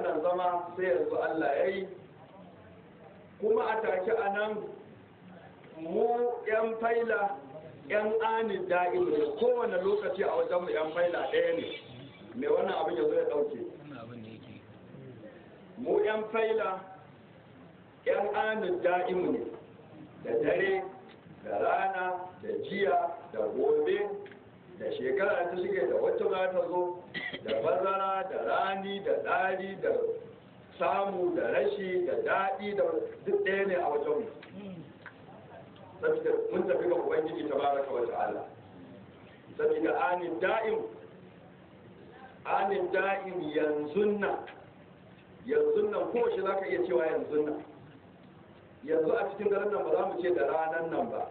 wannan zama sai yanzu Allah ya yi kuma a take a nan mu 'yan faila 'yan anin da'im ne kowane lokaci a wajenmu 'yan faila ɗaya ne mai wannan abin yanzu ya ɗauke mu 'yan faila 'yan anin da'im ne da dare da rana da jiya da gobe da shekara ta shige da wacce za ta zo da bazara da rani da ɗari da samu da rashi da daɗi da duk ɗaya ne a wajenmu saboda mun tafi ga ubangiji ta baraka wa ta'ala saboda anin da'im anin da'im yanzu nan yanzu nan ko shi za ka iya cewa yanzu nan yanzu a cikin daren nan ba za mu ce da ranar nan ba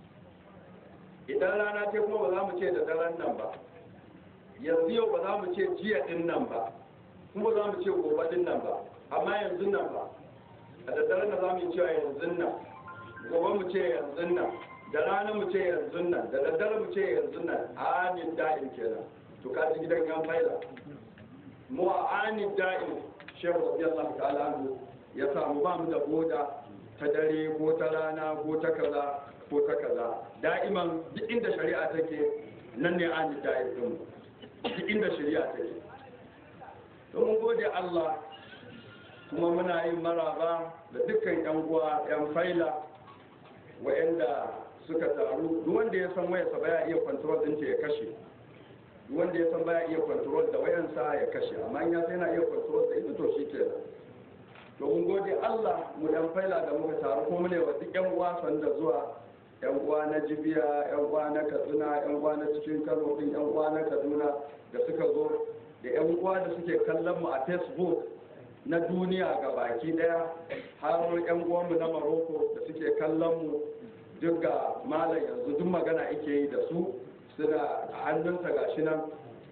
idan rana ce kuma ba za mu ce da daren nan ba yanzu yau ba za mu ce jiya din nan ba kuma za mu ce gobe din nan ba amma yanzu nan ba a da daren nan za mu yi cewa yanzu nan gobe mu ce yanzu nan da rana mu ce yanzu nan da daddare mu ce yanzu nan amin da'in kenan to ka ji gidan yan faila mu a amin da'in shehu radiyallahu ta'ala anhu ya samu ba mu da boda ta dare ko ta rana ko ta kaza ko ta kaza da'iman duk inda shari'a take nan ne amin da'in din duk inda shari'a take to mun gode Allah kuma muna yin maraba da dukkan yan uwa yan faila wa'anda suka taru duk wanda ya san wayarsa baya iya control ɗinta ya kashe duk wanda ya san baya iya control da wayansa ya kashe amma in ya sai yana iya control da ita to shi ke to mun gode Allah mu dan faila da muka taru kuma mu ne wa duk yan uwa sanda zuwa yan uwa na Jibiya yan uwa na Katsina yan uwa na cikin Kano din yan uwa na Kaduna da suka zo da yan uwa da suke kallon mu a Facebook na duniya ga baki daya har yan uwanmu na Morocco da suke kallon mu duk ga malam yanzu duk magana ake yi da su suna a hannunsa gashi nan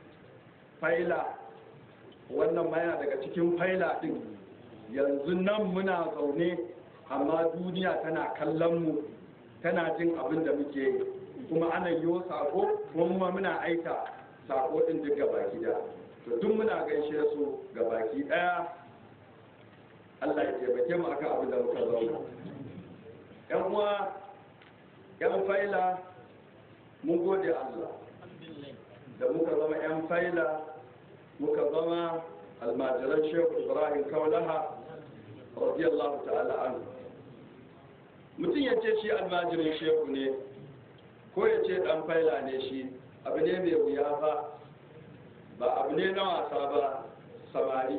faila wannan ma yana daga cikin faila din yanzu nan muna zaune amma duniya tana kallon mu tana jin abin da muke yi kuma ana yi sako kuma muna aika sako din duk ga baki da to duk muna gaishe su ga baki daya Allah ya taimake mu akan abin da muka zauna yan uwa yan faila mun gode Allah da muka zama yan faila muka zama almajiran shehu ibrahim kaulaha radiyallahu ta'ala anhu mutum ya ce shi almajirin shehu ne ko ya ce dan faila ne shi abu ne mai wuya ba ba abu ne na wasa ba samari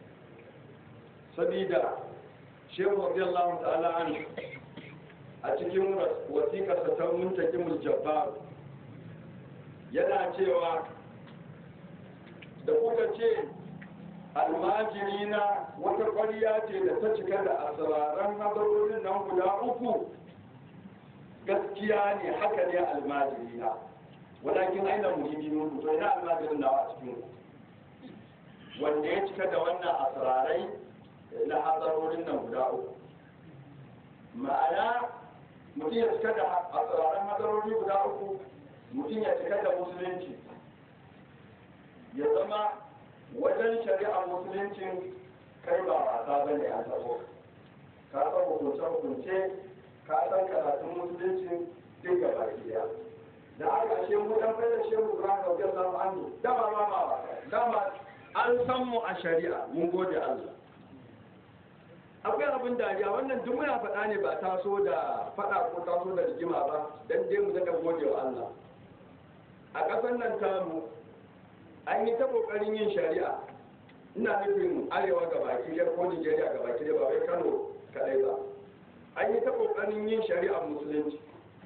sabida shehu radiyallahu ta'ala anhu a cikin wasiƙarsa ta muntakimul jabbar yana cewa da kuka ce almajiri na wata ƙwariya ce da ta cika da asiraran hadarorin nan guda uku gaskiya ne haka ne almajiri na walakin aina muhimmi mun to ina almajirin nawa a cikin wanda ya cika da wannan asirarai na hadarorin nan guda uku ma'ana mutum ya cika da asiraran hadarori guda uku mutum ya cika da musulunci ya zama wajen shari'ar musuluncin kai ba wasa ba ne a tabo ka san hukunce-hukunce ka san karatun musuluncin duk gaba daya da aka ashe mu dan fara shehu Ibrahim radiyallahu anhu dama ma ma dama an san mu a shari'a mun gode Allah akwai abin dariya wannan duk muna faɗa ne ba taso da faɗa ko taso da rigima ba dan dai mu daga gode wa Allah a ƙasar nan tamu an yi ta ƙoƙarin yin shari'a ina nufin arewa ga baki ɗaya ko Nijeriya ga baki ɗaya ba wai Kano kaɗai ba an yi ta ƙoƙarin yin shari'ar musulunci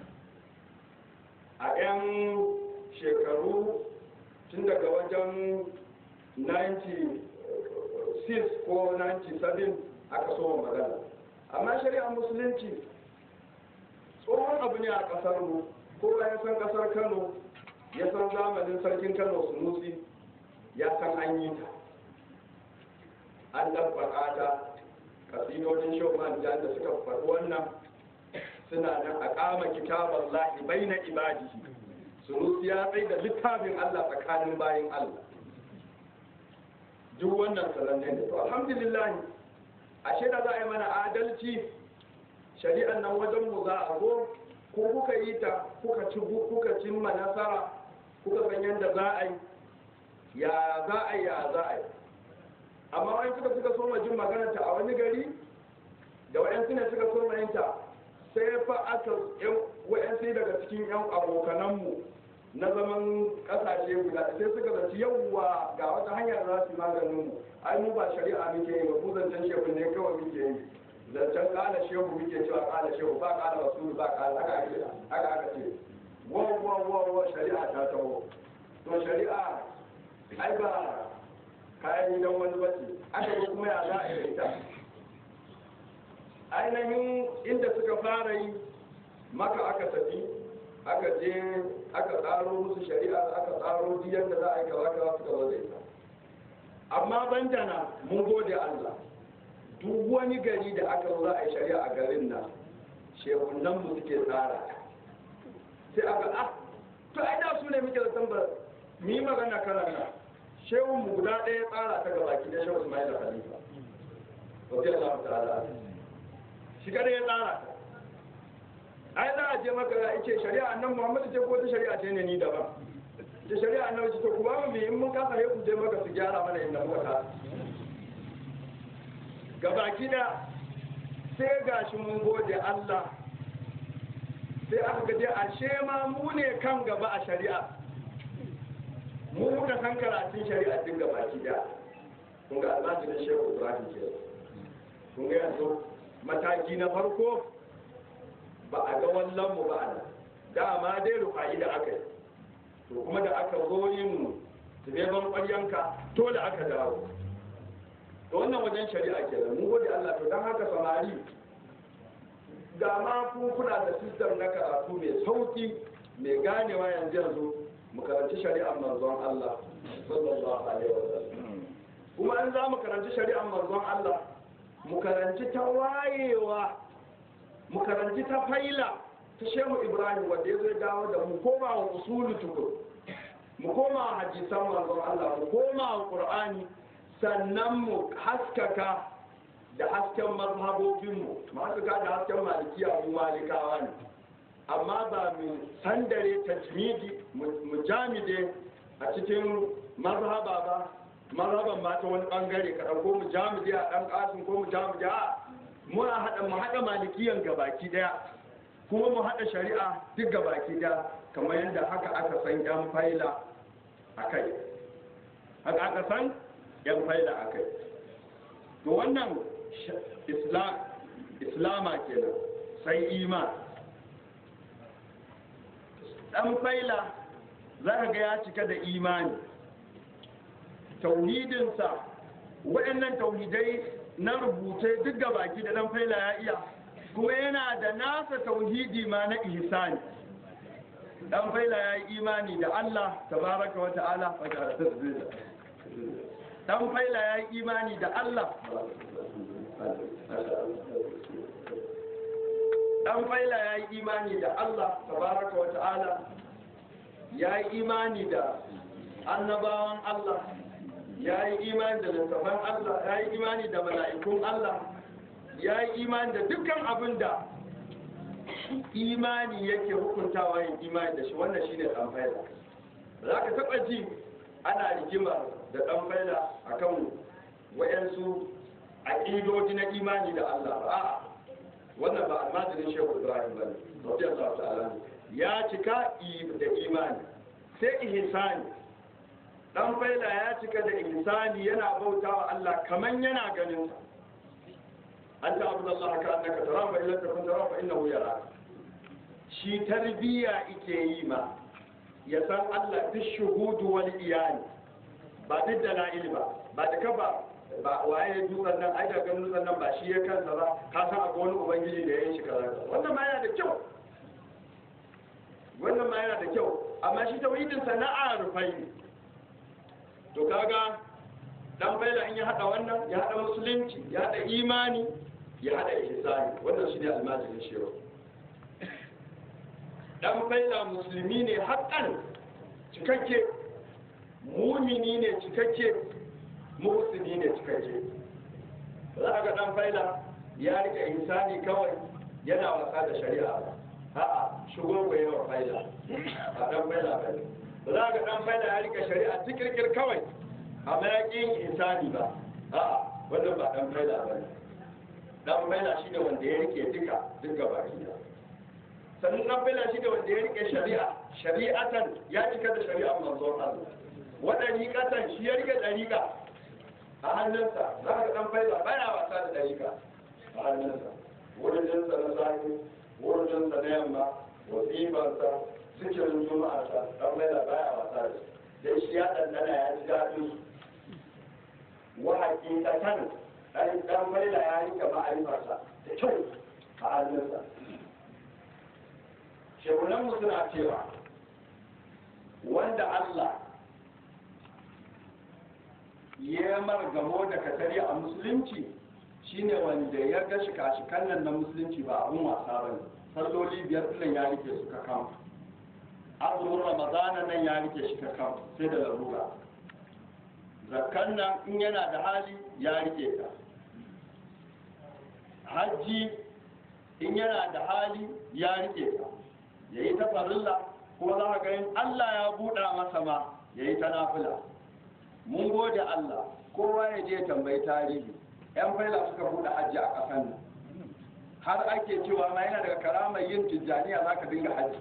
a 'yan shekaru tun daga wajen 96 ko 97 aka so magana amma shari'ar musulunci tsohon abu ne a ƙasar mu kowa ya san ƙasar kano ya san zamanin sarkin kano sunusi ya san an yi ta an ɗabbaƙa ta kasidodin shoman da suka faɗi wannan suna nan a kama kitabar lahi bai na ibadihi sunusi ya tsaye da littafin Allah tsakanin bayan Allah duk wannan sananne ne to alhamdulillah ashe da za a yi mana adalci shari'an nan wajen mu za a zo ko kuka yi ta kuka ci kuka cimma nasara kuka san yadda za a yi ya za a yi ya za a yi amma wani suka suka so jin magana ta a wani gari da wa'yansu ne suka so yinta sai fa aka wa'yansu daga cikin 'yan abokananmu na zaman kasashe guda sai suka zaci yawwa ga wata hanyar za su yi maganin mu ai mu ba shari'a muke yi ba mu zancen shehu ne kawai muke yi zancen kala shehu muke cewa kala shehu ba kala rasulu ba kala haka ake haka aka ce wa wa wa wa shari'a ta taho to shari'a ai ba kayan gidan wani bace aka yi kuma ya za a yi ita ainihin inda suka fara yi maka aka tafi aka je aka tsaro musu shari'a aka tsaro diyar da za a yi kaza kaza suka zo da ita amma bandana mun gode Allah duk wani gari da aka zo za a yi shari'a a garin nan shehunan mu suke tsara sai aka ah to ai da su ne muke da tambar mu yi magana karan nan shehun mu guda ɗaya tsara ta gaba ki da shehu Ismail Khalifa radiyallahu ta'ala shi kada ya tsara ta ai za a je maka ya ce shari'a annan muhammadu ce ko ta shari'a ce ne ni daban ta shari'a annan ce to ku ba mu in mun kasa sai ku je maka su gyara mana inda muka kasa gabaki da sai gashi mun gode Allah sai aka gaje ashe ma mu ne kan gaba a shari'a mu muka san karatun shari'a din gabaki da kun ga almajirin shehu ibrahim ke kun ga yanzu mataki na farko ba a ga wallan mu ba a nan dama dai rufa'i da aka yi to kuma da aka zo yin zubeban ƙwaryanka to da aka dawo to wannan wajen shari'a ke mun gode Allah to don haka samari da ma ku kuna da sistem na karatu mai sauki mai ganewa yanzu yanzu mu karanci shari'ar manzon Allah sallallahu alaihi wasallam kuma an za mu karanci shari'ar manzon Allah mu karanci ta wayewa mu karanci ta faila ta shehu ibrahim wanda ya zai dawo da mu koma wa usulu tukur mu koma wa hadisan manzon Allah mu koma wa qur'ani sannan mu haskaka da hasken mazhabobin mu mu haskaka da hasken malikiya mu malikawa ne amma ba mu sandare tajmidi mu jamide a cikin mazhaba ba mazhaban ma ta wani bangare ka ko mu jamide a dan kasin ko mu jamide a muna haɗa mu haɗa malikiyan gabaki ɗaya kuma mu haɗa shari'a duk gabaki ɗaya kamar yadda haka aka san yan faila a kai haka aka san yan faila a kai to wannan islama kenan sai iman ɗan faila za ka ga ya cika da imani tauhidinsa waɗannan tauhidai na rubuce duk ga baki da dan faila ya iya kuma yana da nasa tauhidi ma na ihsani dan faila ya yi imani da Allah tabaraka wa ta'ala dan faila ya yi imani da Allah dan faila ya yi imani da Allah tabaraka wa ta'ala ya yi imani da annabawan Allah ya yi imani da littafan Allah ya yi imani da mala'ikun Allah ya yi imani da dukkan abin da imani yake hukuntawa yin imani da shi wannan shine dan faila za ka taɓa ji ana rigima da dan faila akan wayansu aƙidoji na imani da Allah ba wannan ba almajirin shehu ibrahim bane radiyallahu ta'ala ya cika da imani sai ihsani dan faila ya cika da ihsani yana bautawa Allah kaman yana ganin sa anta abdullahi ka annaka tara fa illa takun tara fa innahu yara shi tarbiya ike yi ma ya san Allah duk shuhudu wal iyani ba duk dala'il ba ba da ka ba ba waye dutsen nan ai da ganin dutsen nan ba shi ya kansa ba ka san akwai wani ubangiji da ya yi shi kaza wannan ma yana da kyau wannan ma yana da kyau amma shi tauhidin sana'a rufai ne to kaga dan baila in ya hada wannan ya hada musulunci ya hada imani ya hada ihsani wannan shine almajirin shehu dan baila musulmi ne haƙƙan cikakke mumini ne cikakke muhsini ne cikakke za ka ga dan faila ya rike insani kawai yana wasa da shari'a ba a'a shigo ga yawa faila ba dan faila ba ne ba za ka dan faila ya rike shari'a tikirkir kawai amma ya ƙi yin insani ba a'a wannan ba dan faila ba ne dan faila shi ne wanda ya rike duka duka baki da sannan dan faila shi ne wanda ya rike shari'a shari'atan ya cika da shari'a manzon Allah waɗariƙatan shi ya rike ɗariƙa a hannunsa za ka dan faila baya wasa da ɗariƙa a hannunsa wurin jinsa na safe wurin jinsa na yamma wasifansa zikirin juma'arsa dan faila baya wasa da dai shi ya ɗanɗana ya ji daɗin wa hakikatan ɗan ɗan faila ya rike ma'arifarsa da kyau a hannunsa shehunanmu suna cewa wanda Allah ya margamo da katari a musulunci shine wanda ya ga shika-shikan nan na musulunci ba abun wasa ba ne salloli biyar ɗin ya rike su kakam azumin ramadana nan ya rike shi kakam sai da larura zakkan nan in yana da hali ya rike ta hajji in yana da hali ya rike ta ya yi ta farilla kuma za ka ga in allah ya buɗa masa ma ya yi ta nafila mun gode Allah kowa ya je tambayi tarihi yan faila suka buɗe hajji a ƙasar nan har ake cewa ma yana daga karamar yin tijjaniya za ka dinga hajji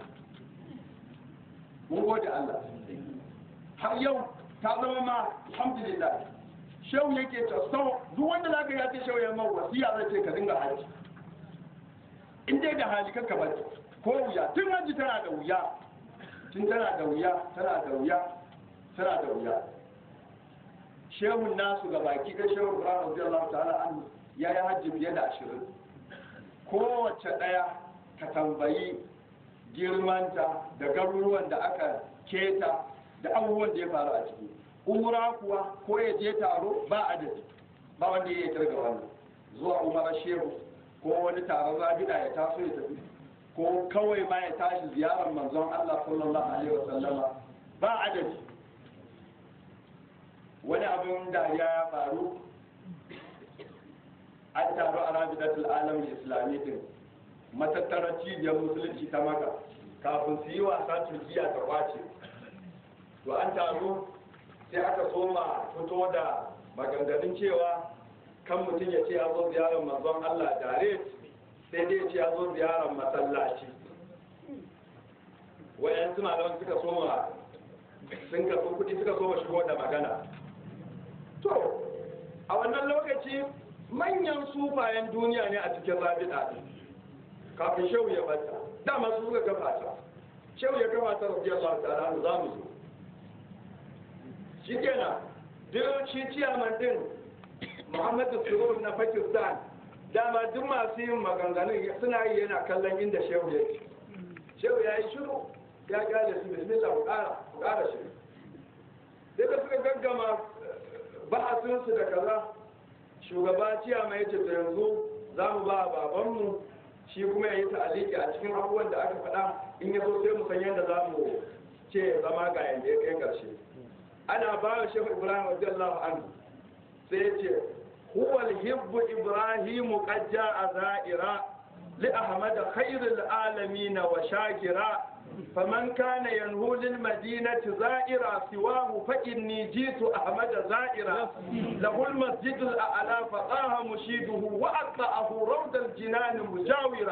mun gode Allah har yau ta zama ma alhamdulillah shehu yake ta sau duk wanda za ka ya ce shehu ya mau wasiya zai ce ka dinga hajji in dai da hali kanka ba ko wuya tun hajji tana da wuya tun tana da wuya tana da wuya tana da wuya shehun nasu ga baki da shehun ibrahim radiyallahu ta'ala an ya yi hajji fiye da ashirin kowace ɗaya ka tambayi girmanta da garuruwan da aka keta da abubuwan da ya faru a ciki umra kuwa ko ya je taro ba adadi ba wanda ya yi targa wannan zuwa umara shehu ko wani taron rabida ya taso ya tafi ko kawai ma ya tashi ziyarar manzon Allah sallallahu alaihi wasallama ba adadi wani abin dariya ya faru an taru a rabidatul alamin islami din matattarar cibiyar musulunci ta maka kafin su yi wasa turkiya ta kwace to an taru sai aka soma fito da maganganun cewa kan mutum ya ce ya zo ziyarar manzon allah dare sai dai ya ce ya zo ziyarar masallaci wayan suna da suka soma sun kaso kudi suka soma shigo da magana to a wannan lokaci manyan sufayen duniya ne a cikin rabita ɗin kafin shehu ya bata dama su suka kafa ta shehu ya kafa ta rabbi Allah ta'ala za mu zo shikenan duk shi ciyaman din Muhammadu Surur na Pakistan dama duk masu yin maganganun suna yi yana kallon inda shehu ya ce shehu ya yi shiru ya gane su bismillah ku ƙara ku ƙara shiru sai da suka gaggama ba'asinsu da kaza shugaba ciya mai ce ta yanzu za mu ba babanmu shi kuma ya yi ta'aliki a cikin abubuwan da aka faɗa in ya so sai mu san yadda za mu ce zama ga yanda ya kai ƙarshe ana ba wa shehu ibrahim radiyallahu anhu sai ya ce huwa hibbu ibrahimu qad ja'a za'ira li ahmad khairul alamin wa shakira فمن كان ينهو للمدينة زائرا سواه فإني جيت أحمد زائرا له المسجد الأعلى فطاه مشيده وأقطعه روض الجنان مجاورا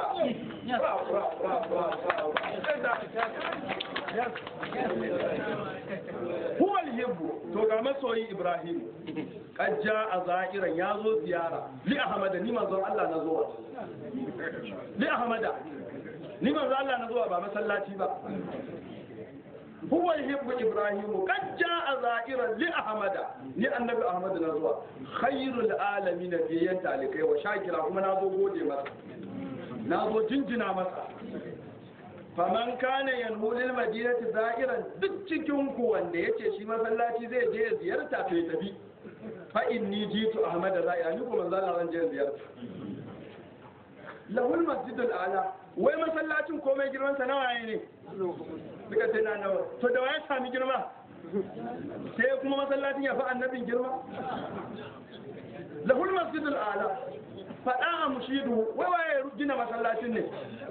هو الهب توقع مسوي إبراهيم قد جاء زائرا يازو زيارة لأحمد نما زر الله نزوه لأحمد ni manzo Allah na zuwa ba masallaci ba huwa yuhibbu ibrahim qad jaa za'iran li ahmada ni annabi ahmad na zuwa khairul alamin biyan talikai wa shakira kuma na zo gode masa na zo jinjina masa faman kana yanhu lil madinati za'iran duk cikin ku wanda yace shi masallaci zai je ya ziyarta to ya tafi fa inni jitu ahmad za'ira ni kuma manzo Allah zan je ziyarta lahul masjidul a'la wai masallacin komai girman sa nawa ne suka ce na nawa to da waye sami girma sai kuma masallacin ya fi annabin girma lahul masjidul ala faɗa a mushidu wai waye gina masallacin ne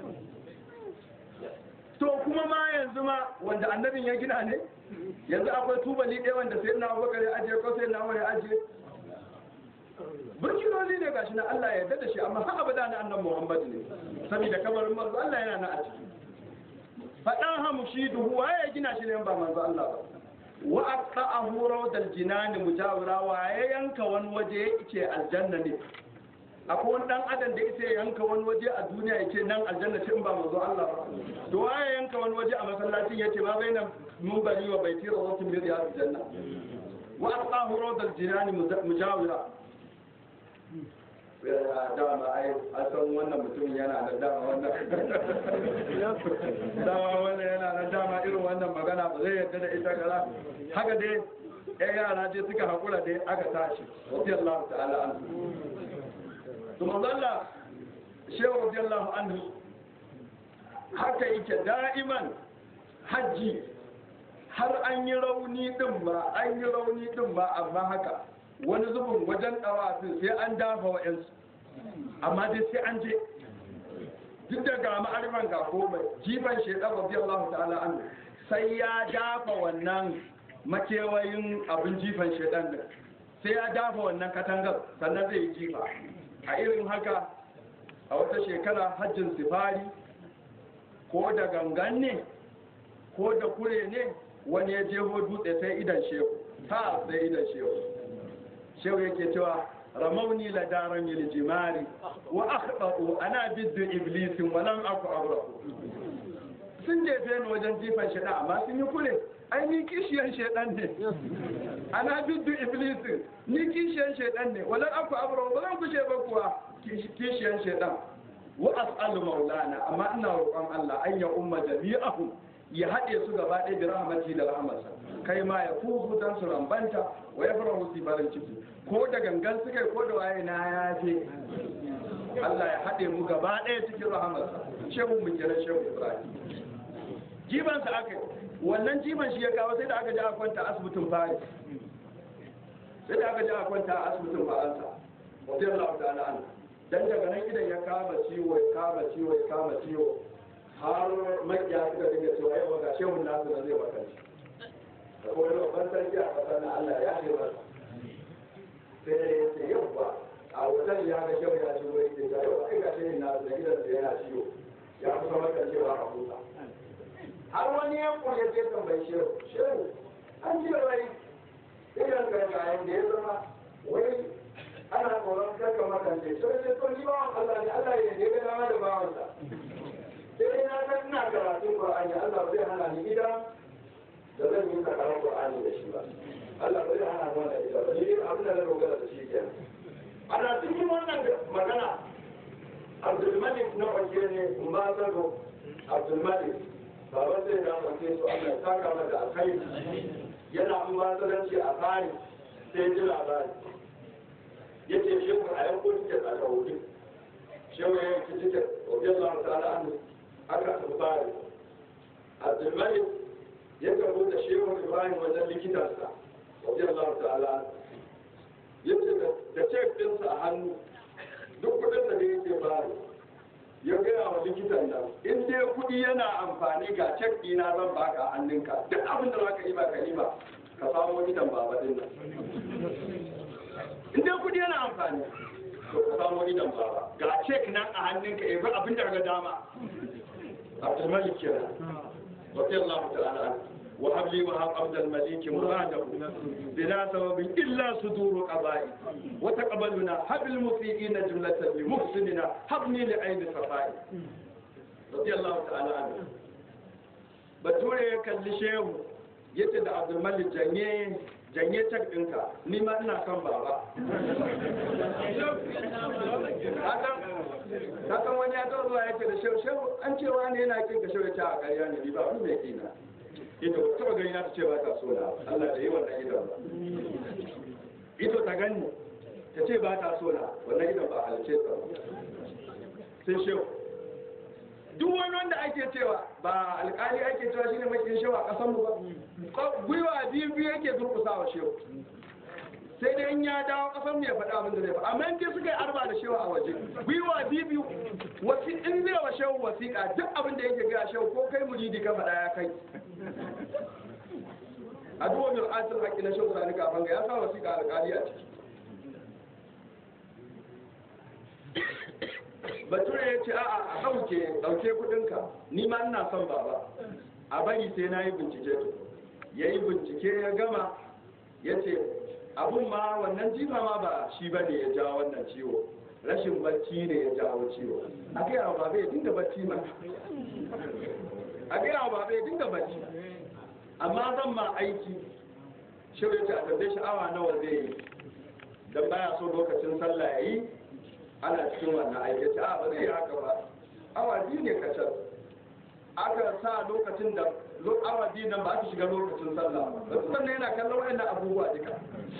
to kuma ma yanzu ma wanda annabin ya gina ne yanzu akwai tubali ɗaya wanda sai na abubakar ya ajiye ko sai na umar ya ajiye burkinoli ne gashi na Allah ya yarda da shi amma har abada na annan Muhammad ne saboda kabarin manzo Allah yana na a ciki faɗan hamushidu waye ya gina shi ne ba manzo Allah ba wa aqta'ahu rawdal jinan mujawira waye yanka wani waje yake aljanna ne akwai wani dan adam da yake yanka wani waje a duniya yake nan aljanna ce in ba manzo Allah ba to waye yanka wani waje a masallacin yace ma baina munbari wa baiti rawatun min riyadil janna wa aqta'ahu rawdal jinan mujawira dama ai a san wannan mutum yana da dama wannan dama wannan yana da dama irin wannan magana ba zai yadda da ita gara haka dai ya yara dai suka haƙura dai aka tashi radiyallahu ta'ala anhu to manzalla shehu radiyallahu anhu haka yake da'iman hajji har an yi rauni din ba an yi rauni din ba amma haka wani zubin wajen ɗawafin sai an dafa wa yansu amma dai sai an je duk da ga ma'arifan ga komai jifan shaidan radiyallahu ta'ala an sai ya dafa wannan makewayin abin jifan shaidan din sai ya dafa wannan katangar sannan zai yi jifa a irin haka a wata shekara hajjin sifari ko da gangan ne ko da kure ne wani ya jeho dutse sai idan shehu ta sai idan shehu shehu yake cewa ramauni la daran yil jimari wa akhdau ana biddu iblisin wa lam aku abrahu sun jefe ni wajen jifan shedan amma sun yi kure ai ni kishiyan shedan ne ana biddu iblisin ni kishiyan shedan ne wa lam aku abrahu ba zan kushe ba kuwa kishiyan shedan wa as'alu maulana amma ina roƙon Allah an ya umma jami'ahum ya haɗe su gaba ɗaya da rahmati da rahmarsa kai ma ya fuhu dan su rambanta wa ya fara musu farin ciki ko da gangan suka ko da waye na ya je Allah ya haɗe mu gaba ɗaya cikin rahamarsa shehu mu kira shehu Ibrahim jiban sa aka wannan jiban shi ya kawo sai da aka ji a kwanta asibitin Paris sai da aka ji a kwanta a asibitin Faransa radiyallahu ta'ala an dan daga nan idan ya kama ciwo ya kama ciwo ya kama ciwo har makiya suka dinga cewa yau ga shehun nasu na zai wakanci da kuma wani babban sarki a ƙasar na Allah ya ce masa sai da ya ce yau ba a wutar ya ga shehu ya ciwo ya ce yau ai ga shehun nasu da gidan da yana ciwo ya kusa maka cewa a kusa har wani ya kuya ce tambayi shehu shehu an ce wai idan gargayen da ya zama wai ana tsoron karka makance sai sai to ni bawan Allah ne Allah ya je ga dama da bawansa sai na san ina karatun Qur'ani Allah zai hana ni gida da zan yi karatun Qur'ani da shi ba Allah zai hana ni wannan gida ba ni abin da na dogara da shi kenan ana cikin wannan magana Abdul Malik na wace ne Mbazaro Abdul Malik baban zai da wace su Allah ya saka mata alkhairi yana mbazaranci a tsari sai ji labari yace shi ku a yanko tiket a saudi shehu ya yanki tiket radiyallahu ta'ala anhu aka tsari abdulmalik ya kabo da shehu ibrahim wajen likitansa radiyallahu ta'ala yace da cek dinsa a hannu duk kudin da yake bari ya gaya wa likitan nan in dai kudi yana amfani ga cek dina zan baka a hannunka duk abin da zaka yi ba ka yi ba ka samu gidan baba din nan in dai kudi yana amfani to ka samu gidan baba ga cek nan a hannunka ya bi abin da ga dama عبد الملك رضي الله تعالى عنه وهب لي وهب عبد الملك مراده بلا سبب الا صدور قضائي وتقبلنا هب المسيئين جملة لمحسننا هبني لعين صفائي رضي الله تعالى عنه bature kalli shehu yace da abdulmalik janye janye cak ɗinka ni ma ina son baba ka san wani ya taɓa zuwa yake da shehu shehu an cewa ne yana kin ka shehu ta a ƙarya ne ni ba wani mai kina ita ba taɓa gani na ta ce ba ta so na Allah da yi wannan idan ba ito ta gani ta ce ba ta so na wannan idan ba halice ta ba sai shehu duk wani wanda ake cewa ba alkali ake cewa shine makin shewa a kasan mu ba gwiwa biyu biyu yake durkusa wa shehu sai dai in ya dawo kasan mu ya faɗa abin da zai faɗa amma in dai suka yi arba da shewa a waje gwiwa biyu biyu wasi in zai wa shehu wasiƙa duk abin da yake ga shehu ko kai muridi ka faɗa ya kai a duwa mai asil haƙƙi na shehu sani kafin ga ya sa wasiƙa alkali a ciki bature ya ce a'a a ɗauke ɗauke kuɗinka ni ma ina son baba a bari sai na yi bincike to ya yi bincike ya gama ya ce abun ma wannan jifa ma ba shi ba ne ya jawo wannan ciwo rashin bacci ne ya jawo ciwo a gaya wa baba ya dinga bacci ma a gaya wa baba ya dinga bacci amma zan ma aiki shi ya ce a tambaye shi awa nawa zai yi don baya so lokacin sallah ya yi ana cikin wannan aikace a ba zai haka ba awa biyu ne kacal aka sa lokacin da awa biyu nan ba aka shiga lokacin sallah ba su sannan yana kallon wayannan abubuwa duka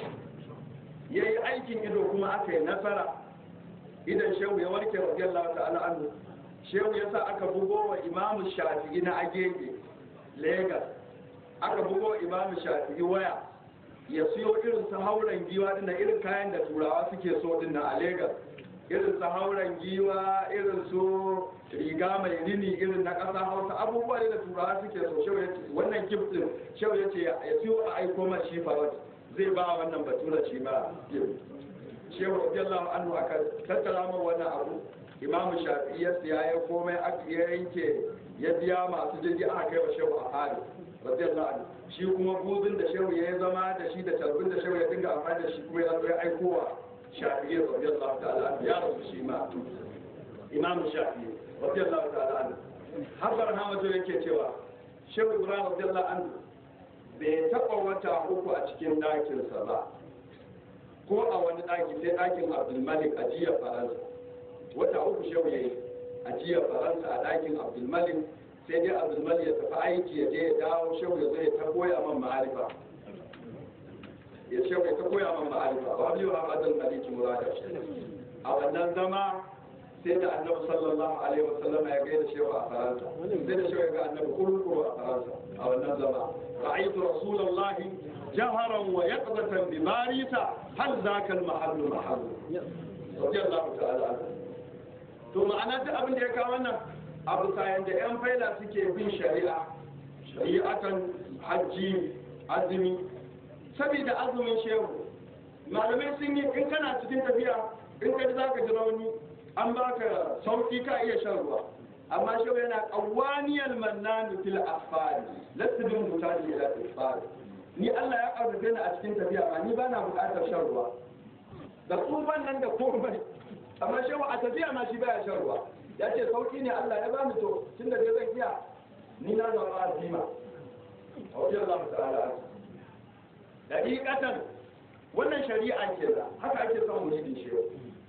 ya yi aikin ido kuma aka yi nasara idan shehu ya warke radiyallahu ta'ala anhu shehu ya sa aka bugo wa imamu shafi'i na agege lagos aka bugo wa imamu shafi'i waya ya siyo irin su hauren giwa dinnan irin kayan da turawa suke so dinnan a lagos irin su hauren giwa irin su riga mai rini irin na ƙasa hausa abubuwa ne da turawa suke so shau ya ce wannan giftin shau ya ce ya siyo a aiko man shi farot zai ba wannan batura shi ma gift shehu radiyallahu anhu aka tattara min wannan abu imamu shafi'i ya siya ya komai aka ya yanke ya biya masu jirgi aka kai wa shehu a hari radiyallahu anhu shi kuma buzin da shehu ya zama da shi da talbin da shehu ya dinga amfani da shi kuma ya zo ya aikowa shafi'i radiyallahu ta'ala ya rasu shi ma imamu shafi'i radiyallahu ta'ala anhu har hamadu yake cewa shehu ibrahim radiyallahu anhu bai taɓa wata uku a cikin ɗakinsa ba ko a wani ɗaki sai ɗakin abdulmalik a jiya faransa wata uku shehu ya yi a jiya faransa a ɗakin abdulmalik sai dai abdulmalik ya tafi aiki ya je ya dawo shehu ya zo ya ta koya man ma'arifa ya ce mai ta koya man ma'arifa ba biyu a madal maliki murada a wannan zama sai da annabi sallallahu alaihi wasallam ya gaida shehu a faransa sai da shehu ya ga annabi kurkuru a faransa a wannan zama ra'aytu rasulullahi jaharan wa yaqdatan bi barisa hal zaka al mahallu mahallu radiyallahu ta'ala anhu to ma'ana duk abin da ya kawo wannan abu sayan da yan faila suke bin shari'a shari'atan hajji azumi saboda azumin shehu malamai sun yi in kana cikin tafiya in ka za ka ji rauni an baka sauki ka iya shan ruwa amma shehu yana qawaniyal mannani fil afari lasbin mutaji ila afari ni Allah ya karfafe ni a cikin tafiya amma ni bana buƙatar shan ruwa da tsufan nan da komai amma shehu a tafiya ma shi baya shan ruwa ya ce sauki ne Allah ya bani to tunda dai zan iya ni na zama azima a wajen Allah ta'ala dariƙatan wannan shari'a ke da haka ake son muridin shehu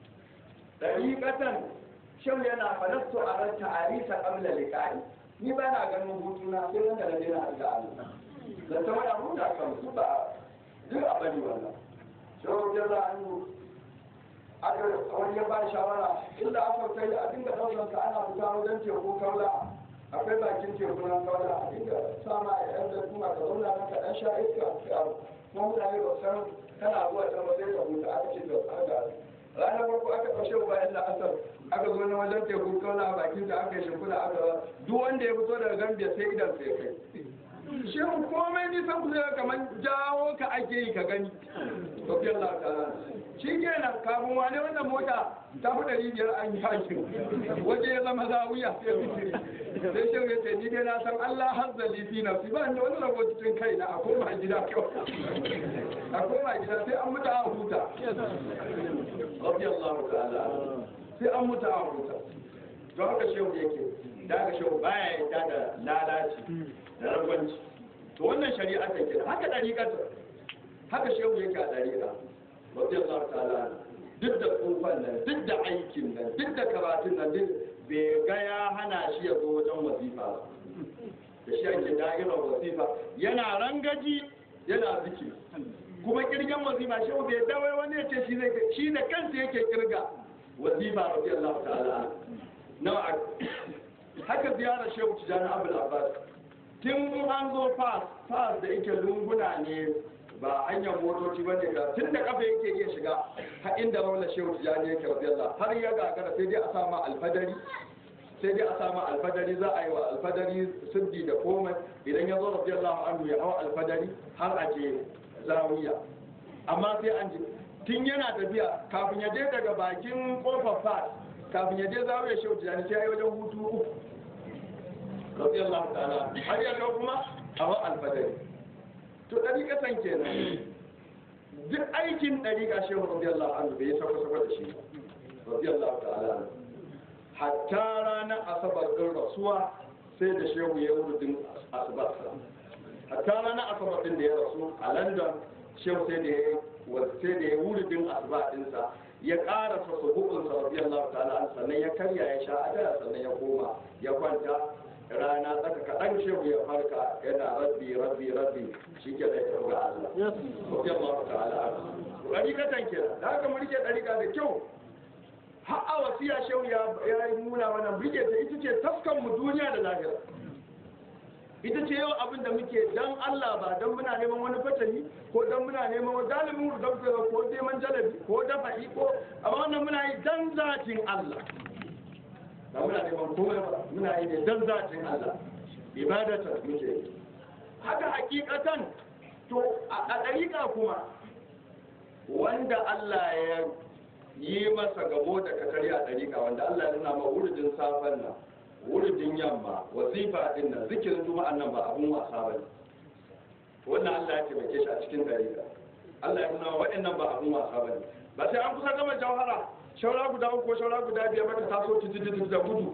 dariƙatan shehu yana falastu a ran ta'arisa qabla liqa'i ni ba na ganin hutuna sai wanda na dena da Allah da ta wada huta kan su ba duk a bari wannan shehu ya za an aka wani ya ba shawara inda aka kai a dinga ɗaukar ka ana fita wajen teku kaula akwai bakin teku nan kaula a dinga sama a yan da kuma ka zauna nan ka ɗan sha iska kuma mutane ba san kana zuwa can ba sai ka huta aka ce da aka ranar farko aka ɗaushe bayan da asar aka zo na wajen teku kauna a bakin da aka yi shimfiɗa aka ba duk wanda ya fito daga gambia sai idan sai kai shehu komai nisan ku zai kamar jawo ka ake yi ka gani tafi Allah ta shi kenan kafin wane wannan mota ta fi ɗari biyar an yi hakin waje ya zama zawiya sai shehu ya ce ni dai na san Allah hazzali fi nafsi ba ni wani rabo cikin kai na a koma gida kawai a koma gida sai an mutu a huta rabbi Allah ta'ala sai an mutu a huta don haka shehu yake da haka shehu baya yadda da lalaci da ragwanci to wannan shari'a ta kira haka dariƙar haka shehu yake a dariƙa rabbi Allah ta'ala duk da tsufan nan duk da aikin nan duk da karatun nan duk bai ga ya hana shi ya zo wajen wasifa ba da shi ake da'irar wasifa yana rangaji yana ziki kuma kirgan wasifa shi bai dawai wani ya ce shi zai shi da kansa yake kirga wasifa rabbi Allah ta'ala nawa haka ziyarar shehu tijjani abul abbas tun an zo fas fas da yake lunguna ne ba hanyar motoci ba ne ga tun da kafa yake iya shiga har inda raunar shehu tijjani yake rabiyallah har ya gagara sai dai a sama alfadari sai dai a sama alfadari za a yi wa alfadari sirdi da komai idan ya zo rabiyallahu anhu ya hau alfadari har a je zawiya amma sai an ji tun yana tafiya kafin ya je daga bakin kofar fas kafin ya je zawiya shehu tijjani sai ya yi wajen hutu uku radiyallahu ta'ala har ya kawo kuma a wa alfadari to ɗariƙatan kenan duk aikin ɗariƙa shehu radiyallahu anhu bai sako sako da shi radiyallahu ta'ala anhu hatta ranar asabar ɗin rasuwa sai da shehu ya wurudin asubar hatta ranar asabar ɗin da ya rasu a london shehu sai da ya sai da ya wurudin asuba ɗinsa ya ƙara sa subu'unsa radiyallahu ta'ala anhu sannan ya karya ya sha adaya sannan ya koma ya kwanta rana tsaka kaɗan shehu ya farka yana rabbi rabbi rabbi shi ke da ya ga Allah. Rabbi Allah ta'ala. Ɗarikatan ke da haka mu rike ɗarika da kyau. Har a wasiya shehu ya yi nuna mana rike ta ita ce taskan mu duniya da lahira. Ita ce yau abin da muke dan Allah ba dan muna neman wani fatani ko dan muna neman wani dalibin rudabta ko neman jalabi ko dafa'i ko amma wannan muna yi dan zatin Allah. ba muna neman komai ba muna yi ne don zatin Allah ibadatan muke yi haka hakikatan to a ɗariƙa kuma wanda Allah ya yi masa gabo da katari a ɗariƙa wanda Allah ya nuna ma wuridin safen nan wuridin yamma wazifa din nan zikirin juma'an nan ba abun wasa ba ne wannan Allah ya taimake shi a cikin ɗariƙa Allah ya nuna waɗannan ba abun wasa ba ne ba sai an kusa gama jawhara shaura guda uku shaura guda biyar maka taso titi da gudu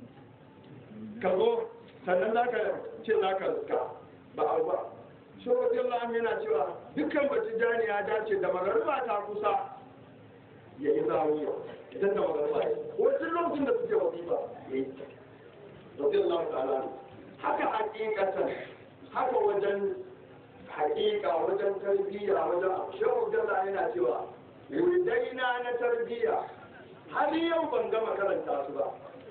ka zo sannan za ka ce za ka ka ba abu ba shaura biyar la'am yana cewa dukkan bacci jani ya dace da magarba ta kusa ya yi zaruwa idan da magarba ya wajen lokacin da suke wasifa ya yi rabiyar la'am ta'ala ne haka hakikatan haka wajen hakika wajen tarbiyya wajen shaura biyar yana cewa wurdaina na tarbiyya har yau ban gama karanta su ba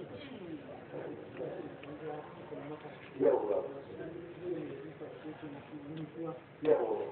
yawwa yawwa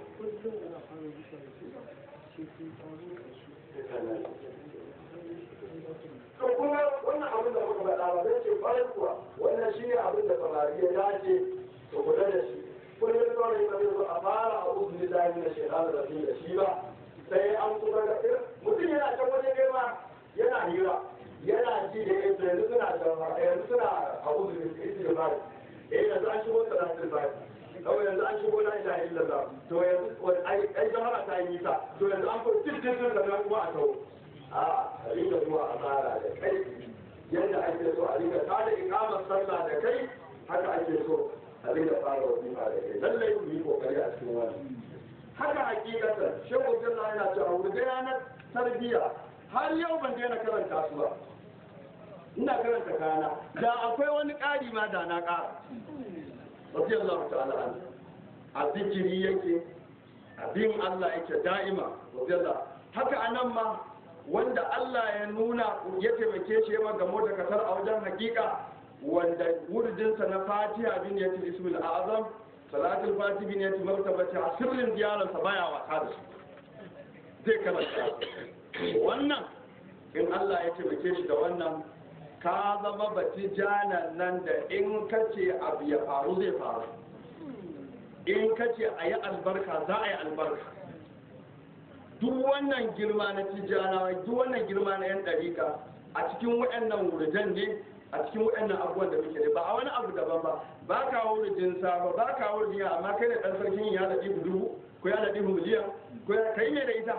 to kuma wannan abin da muka faɗa ba zai ce ƙwarai kuwa wannan shi ne abin da samari ya dace to kula da shi kullum kawai ba zai zo a fara a uzu lillahi na shekaru da da shi ba sai an kuma ga mutum yana can wajen girma yana hira yana ji da yanzu yanzu suna da yanzu suna a uzu isi da bari eh yanzu an shigo salatul bari kawai yanzu an shigo la ilaha illallah to yanzu ai jahara ta yi nisa to yanzu an fi cikin da nan kuma a tau a rika zuwa a tsara da kai yadda ake so a rika tada ikamar sallah da kai haka ake so a rika fara wasifa da kai lallai ku yi kokari a cikin wani haka hakikatar shehu jalla yana cewa wurga yanar tarbiyya har yau ban daina karanta su ba ina karanta kana da akwai wani ƙari ma da na ƙara rabbi Allah ta'ala an a zikiri yake abin Allah yake da'ima rabbi Allah haka anan ma wanda Allah ya nuna ya taimake shi ya gamo da kasar a wajen hakika wanda wurdinsa na fatiha bin yatil ismul azam salatul fati bin yati martabati a sirrin ziyararsa baya wasa da su zai karanta wannan in Allah ya taimake shi da wannan ka zama bati janan nan da in kace abu ya faru zai faru in kace a yi albarka za a yi albarka duk wannan girma na tijjanawa duk wannan girma na yan ɗarika a cikin waɗannan wurjan ne a cikin waɗannan abubuwan da muke da ba a wani abu daban ba ba ka wurjin safa ba ka wurjin amma kai da ɗan sarkin ya da ɗibu dubu ko ya da ɗibu miliyan ko ya kai ne da ita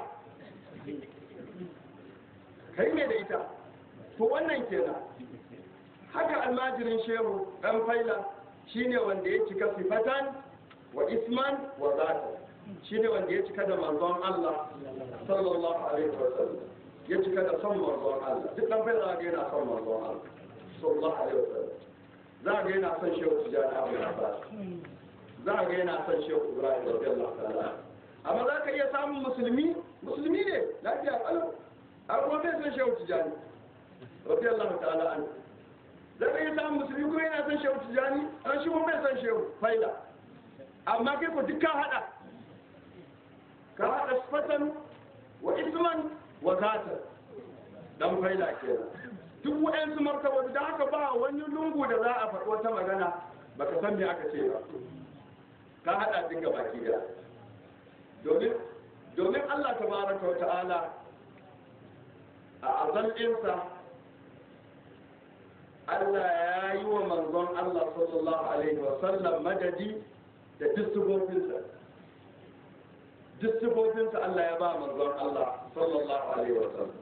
kai ne da ita to wannan kenan haka almajirin shehu ɗan faila shine wanda ya cika sifatan wa isman wa zata shine wanda ya cika da manzon Allah sallallahu alaihi wasallam ya cika da son manzon Allah duk ɗan faila ga yana son manzon Allah sallallahu alaihi wasallam za ga yana son shehu tijani abu abbas za ga yana son shehu ibrahim radiyallahu ta'ala amma za ka iya samun musulmi musulmi ne lafiya kalau a kuma bai son shehu tijani radiyallahu ta'ala an zai iya samun musulmi kuma yana son shehu tijani an shi kuma bai son shehu faila amma kai ko duk ka hada ka hada sifatan wa isman wa zatan dan faila kenan duk waɗansu martabobi da haka ba wani lungu da za a faɗi wata magana baka san me aka ce ba ka hada duka baki da domin domin Allah tabaraka wa ta'ala a azalinsa Allah ya yi wa manzon Allah sallallahu alaihi wa sallam madadi da distributinsa distributinsa Allah ya ba manzon Allah sallallahu alaihi wa sallam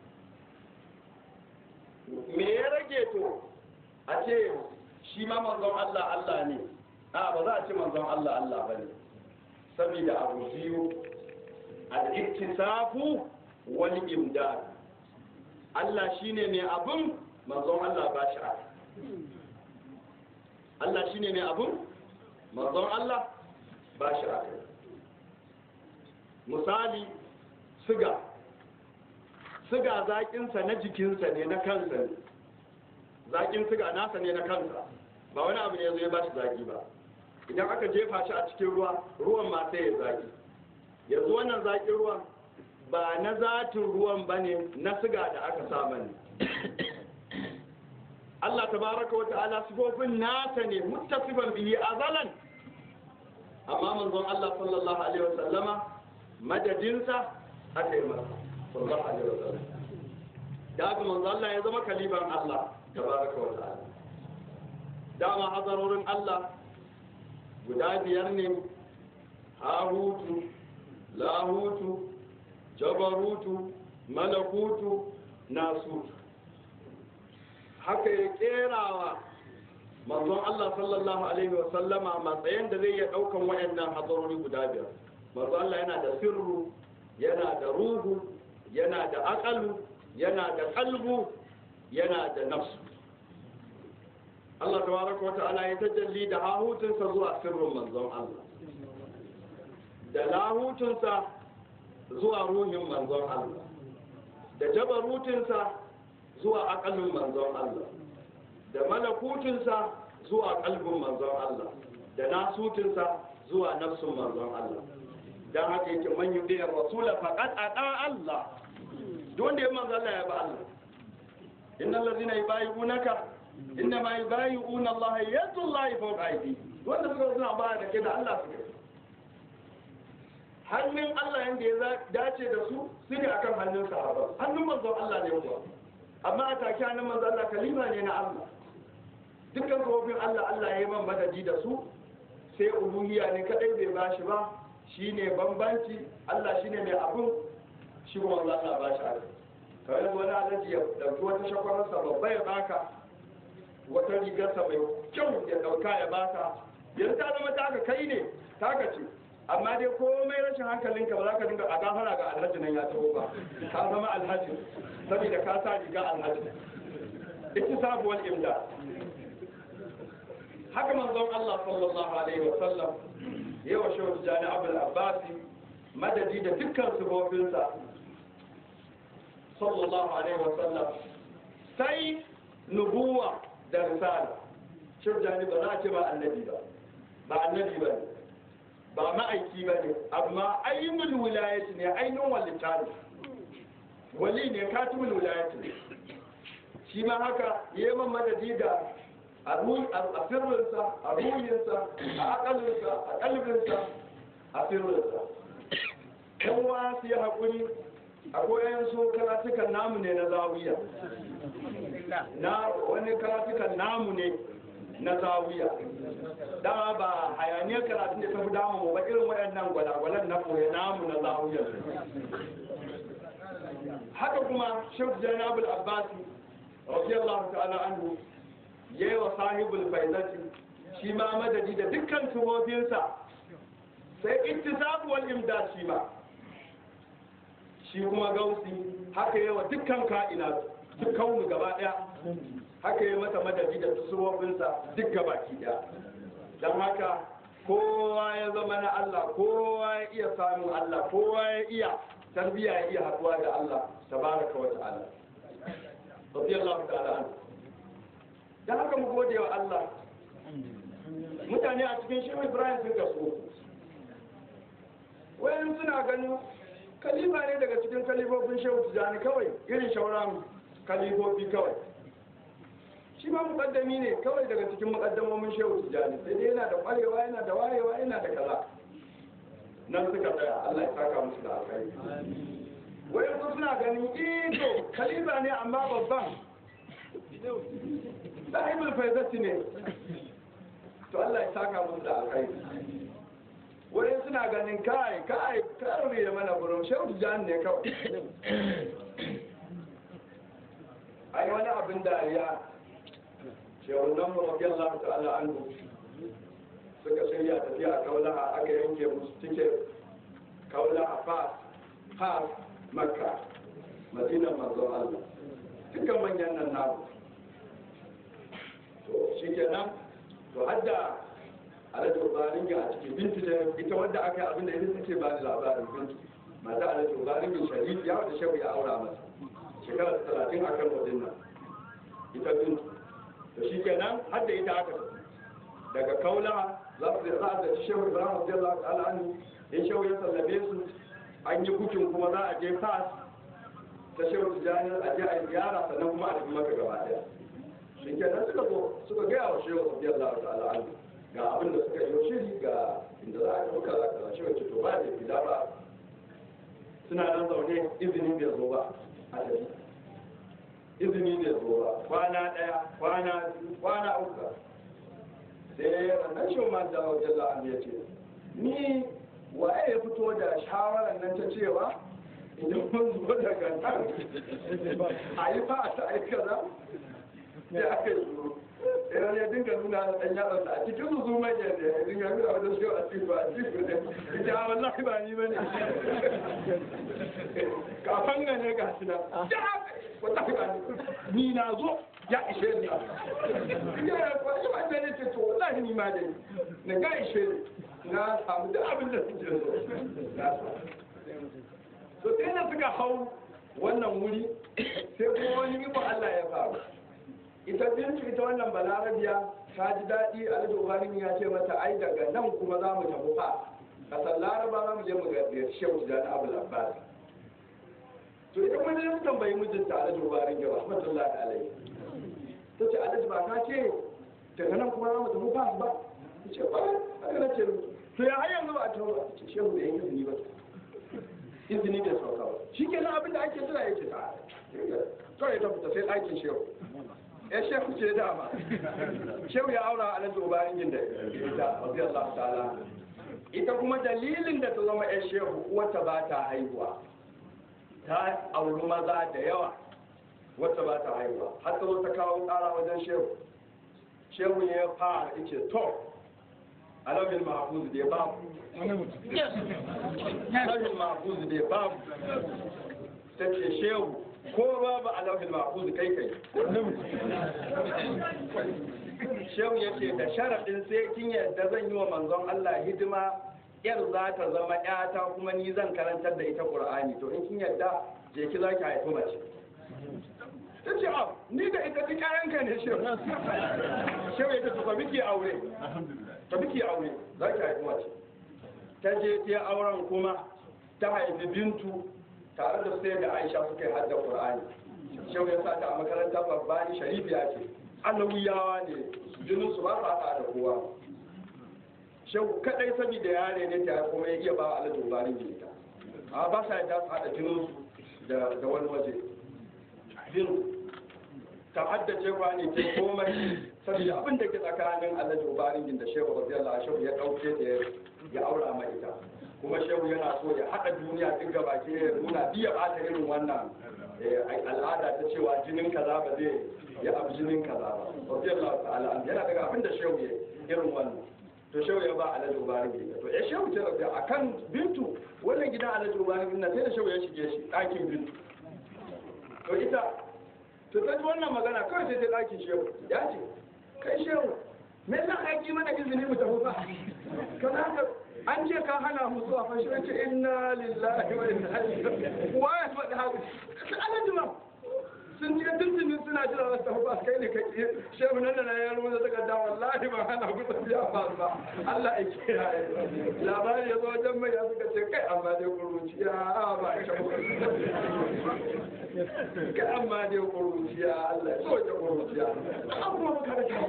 me ya rage to a ce shi ma manzon Allah Allah ne a ba za a ce manzon Allah Allah ba ne saboda abu biyu al-iktisafu wal imdad Allah shine mai abun manzon Allah ba shi aka Allah shine mai abun manzon Allah ba shi aka misali siga siga zaƙinsa na jikinsa ne na kansa ne zaƙin siga nasa ne na kansa ba wani abu ne ya zo ya ba shi zaƙi ba idan aka jefa shi a cikin ruwa ruwan ma sai ya zaƙi yanzu wannan zaƙin ruwan ba na zatin ruwan ba ne na siga da aka saba ne Allah tabaraka wa ta'ala sifofin nasa ne muttasifan bihi azalan amma manzon Allah sallallahu alaihi wa sallama madadinsa aka yi masa sallallahu alaihi wa sallam da haka manzon Allah ya zama kaliban Allah tabaraka wa ta'ala dama hazarorin Allah guda biyar ne hahutu lahutu jabarutu malakutu nasutu haka ya kerawa manzon Allah sallallahu alaihi wasallama matsayin da zai iya daukan wayannan hadarori guda biyar manzon Allah yana da sirru yana da ruhu yana da aqalu yana da qalbu yana da nafsu Allah tabaraka wa ta'ala ya tajalli da hahutunsa zuwa sirrin manzon Allah da lahutunsa zuwa ruhin manzon Allah da jabarutunsa zuwa akalin manzon Allah da malakutunsa zuwa kalbin manzon Allah da nasutunsa zuwa nafsun manzon Allah dan haka yake man yudi rasula faqad ata Allah duk wanda ya manzo Allah ya ba Allah innal ladhina yubayyi'unaka inna ma yubayyi'una Allah yadullahi fawqa aydihim wanda suka suna ba da ke da Allah suke hannun Allah yanda ya dace da su su ne akan hannun sahaba hannun manzon Allah ne kuwa amma a take hannun manzon Allah kalima ne na Allah dukkan kofin Allah Allah ya yi man madadi da su sai uluhiyya ne kadai bai bashi ba shine bambanci Allah shine mai abun shi kuma Allah Allah bashi haka kawai wani alaji ya dauki wata shakwararsa babba ya baka wata rigarsa mai kyau ya dauka ya baka yanzu ta zama taka kai ne taka ce amma dai komai rashin hankalinka ba za ka dinga a gafara ga alhaji nan ya taho ba ka zama alhaji saboda ka sa riga alhaji ita sabuwar imda haka manzon Allah sallallahu alaihi wa sallam yawa shehu jani abul abbasi madadi da dukkan sufofinsa sallallahu alaihi wa sallam sai nubuwa da risala shehu jani ba za a ce ba annabi ba ba annabi ba ne ba ma'aiki ba ne amma ayyumul wilayati ne ainihin walita ne wali ne katibul wilayati ne shi ma haka yaman madadi da a sirrinsa a ruhinsa a akalinsa a kalbinsa a sirrinsa yan wa su yi haƙuri akwai yan so karatukan namu ne na zawiya na wani karatukan namu ne na zawiya dama ba hayaniyar karatun da ta fi damu ba irin waɗannan gwalagwalan na koya namu na zawiya haka kuma shek janabul abbasi radiyallahu ta'ala anhu yayi wa sahibul faizati shi ma madadi da dukkan tubofinsa sai ittisabu wal imdad shi ma shi kuma gausi haka yawa dukkan ka'ina dukkan mu gaba daya haka yi mata madadi da tusuwofinsa duk gabaki daya don haka kowa ya zama na Allah kowa ya iya samun Allah kowa ya iya tarbiya ya iya haduwa da Allah tabaraka wa ta'ala radiyallahu ta'ala anhu don haka mu gode wa Allah mutane a cikin shehu ibrahim sun kaso wayan suna ganin kalifa ne daga cikin kalifofin shehu tijjani kawai irin shauran kalifofi kawai shi ma mukaddami ne kawai daga cikin mukaddamomin shehu tijjani sai dai yana da kwarewa yana da wayewa yana da kaza nan suka tsaya Allah ya saka musu da alkhairi wayan su suna ganin ito kalifa ne amma babban sahibul faizati ne to Allah ya saka musu da alkhairi wurin suna ganin kai kai karre da mana gurin shehu jan ne kawai ai wani abin dariya shehu nan mu rabbi Allah ta'ala anhu suka shirya tafiya a kaulaha aka yanke musu tike kaulaha fas fas makka madinan manzon Allah dukkan manyan nan namu to shi kenan to hadda alhaji ubarin a cikin bintu da ita wadda aka yi abinda ita take ba da labarin bintu mata alhaji ubarin sharif ya wata shehu ya aura masa shekara talatin a kan wajen nan ita bintu to shi kenan hadda ita aka daga kaula za su za a zaci shehu ibrahim radiyallahu ta'ala anhu in shehu ya sallabe su an yi bukin kuma za a je fas ta shehu tijani a je a yi ziyara sannan kuma a tafi maka gaba daya shi kenan suka zo suka gaya wa shehu radiyallahu ta'ala anhu ga abin da suka yi shiri ga inda za a yi muka za ka shi wacce to ba da gida ba suna nan zaune izini bai zo ba a tafi izini bai zo ba kwana ɗaya kwana biyu kwana uku sai rannan shi ma da wajen la'an ya ce ni waye ya fito da shawarar nan ta cewa idan mun zo daga nan a yi fa ta aikata sai aka yi shuru idan ya dinga nuna da ɗan yaron a cikin su zuma ya ne ya dinga nuna wajen shi a cikin ba a cikin ne ita wallahi ba ni bane kafan ga ne ga shi na wallahi ba ni ni na zo ya ishe ni ya ya ko shi ba ne ce to wallahi ni ma dai na ga ishe ni na samu duk abin da suke so na samu to sai na suka hau wannan wuri sai kuma wani ibo Allah ya faru ita bintu ita wannan balarabiya ta ji daɗi a da ubarin ya ce mata ai daga nan kuma za mu tafi fa kasar laraba za mu je mu ga shehu da na abu labbas to ita kuma zai tambayi mijinta a da ubarin ya rahmatullahi alaihi ta ce alhaji ba ka ce daga nan kuma za mu tafi fa ba ta ce ba haka na ce to ya har yanzu ba a tafi ba ta ce shehu da yan izini ba izini bai sauka ba shi kenan abin da ake jira yake ta kawai ta fita sai ɗakin shehu ya shehu ce dama shehu ya aura a nan ubarin yin da ita radiyallahu ta'ala ita kuma dalilin da ta zama ya shehu wata ba ta haihuwa ta auri maza da yawa wata ba ta haihuwa har ta zo ta kawo ƙara wajen shehu shehu ne ya fara ice to alamin mahfuz da ya babu alamin mahfuz da ya babu ta ce shehu ko babu alauhin mahfuz kai kai shehu ya ce da sharaɗin sai kin yadda zan yi wa manzon Allah hidima yar za ta zama ƴata kuma ni zan karantar da ita Qur'ani to in kin yadda je ki za ki haifi mace ta ce a ni da ita duk ƴaƴanka ne shehu shehu ya ce to biki aure ta biki aure za ki haifi mace ta je ta auren kuma ta haifi bintu tare da sai da aisha suka yi hadda qur'ani shehu ya sa ta a makaranta babba ni sharifiya ce alawiyawa ne jinin su ba sa haɗa da kowa shehu kadai saboda yare ne ta kuma ya iya ba alhaji ubarin jinta a ba sa yadda su haɗa jinin su da wani waje bin ta haddace kwani ta komai saboda abin da ke tsakanin alhaji ubarin jin da shehu radiyallahu shehu ya ɗauke ta ya aura mai ita kuma shehu yana so ya haɗa duniya duk gaba ke nuna biya ɓata irin wannan al'ada ta cewa jinin kaza ba zai ya abu jinin kaza ba radiyallahu ta'ala yana daga abin da shehu ya irin wannan to shehu ya ba alhaji ubarin gida to ya shehu ce rabbi akan bintu wannan gidan alhaji ubarin gida sai da shehu ya shige shi ɗakin bintu to ita to ta ji wannan magana kawai sai ta ɗakin shehu ya ce kai shehu me yasa ka ki mana izini mu tafi ba kana ka an ce ka hana mu zuwa fa shi ce inna lillahi wa inna ilaihi wa ya faɗi haka alhaji ma sun je tuntunin suna kana jira wasu tafi ba kai ne kake shehu nan da na ya rubuta takarda wallahi ba hana ku tafiya ba ba Allah ya kiyaye labari ya zo wajen mai ya suka ce kai amma dai kuruciya ba kai amma dai kuruciya Allah ya so ta kuruciya amma ba kada kai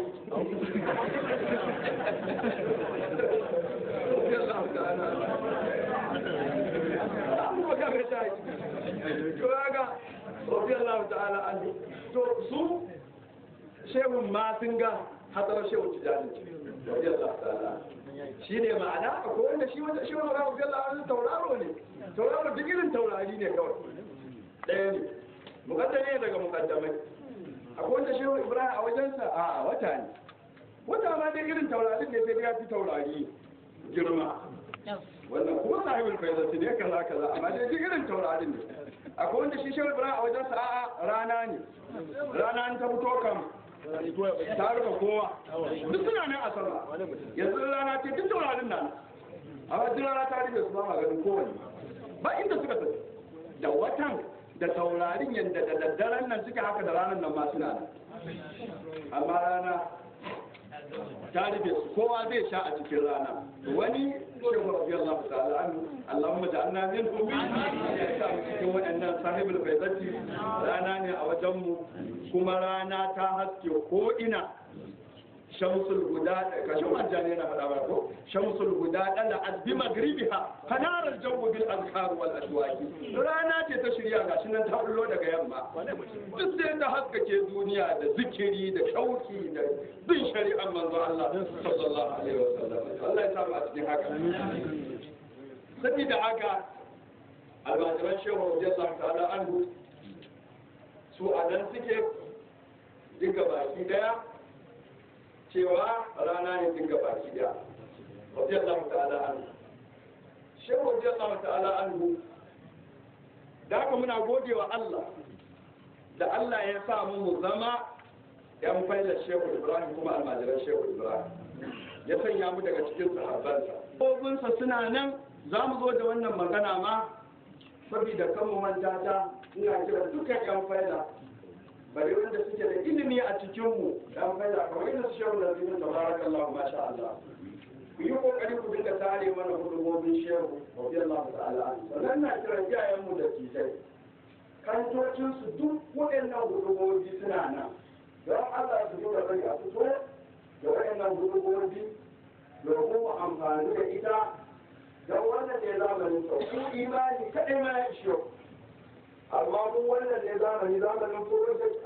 Allah ta'ala amma ba kada kai to ga radiyallahu ta'ala anhu to su shehun ma sun ga hadarar shehu tijani radiyallahu ta'ala shi ne ma'ana akwai wanda shi wanda shi wanda radiyallahu anhu tauraro ne tauraro duk irin taurari ne kawai ɗaya ne mukaddame ne daga mukaddamai akwai wanda shehu ibrahim a wajensa a wata ne wata ma dai irin taurarin ne sai ya fi taurari girma wannan kuma sahibul faizati ne kaza kaza amma dai duk irin taurarin ne akwai wanda shi shehu ibrahim a wajen sa'a rana ne rana an ta fito kam ta rufe kowa duk suna nan a sama yanzu rana ce duk taurarin nan amma duk rana ta rufe su ba maganin kowane ba inda suka tafi da watan da taurarin yadda da daddaren nan suke haka da ranar nan ma suna nan amma rana ta rufe su kowa zai sha a cikin rana wani shehu radiyallahu ta'ala anhu Allahumma ja'alna minhum ya sa mu cikin waɗannan sahibul faizati rana ne a wajen mu kuma rana ta haske ko ina shamsul guda kashin majani yana faɗa ba ko shamsul guda dala azbi magribiha fanaral jawu bil azkar wal ashwaqi rana ce ta shirya gashi nan ta bullo daga yamma duk sai ta haskake duniya da zikiri da shauki da bin shari'ar manzo Allah sallallahu alaihi wasallam Allah ya samu a cikin haka sabida haka almajiran shehu radiyallahu ta'ala anhu su a nan suke duka baki daya cewa rana ne duka baki daya radiyallahu ta'ala anhu shehu radiyallahu ta'ala anhu da haka muna gode wa Allah da Allah ya sa mu mu zama yan faila shehu Ibrahim kuma almajiran shehu Ibrahim ya sanya mu daga cikin sahabbansa kobinsa suna nan za mu zo da wannan magana ma saboda kan mu manta ta ina kira dukkan yan faila bari wanda suke da ilimi a cikin mu yan faila kamar yadda su shehu da zibin tabarakallahu masha Allah ku yi kokari ku dinga tare mana hudubobin shehu radiyallahu ta'ala sannan na kiran iyayen mu da tijai kantocin su duk waɗannan hudubobi suna nan don Allah su dinga bari a fito da waɗannan hudubobi domin mu amfani da ita don wannan ne zamanin sau ku imani kaɗai ma ya ishe amma mun wannan ne zamani zamanin project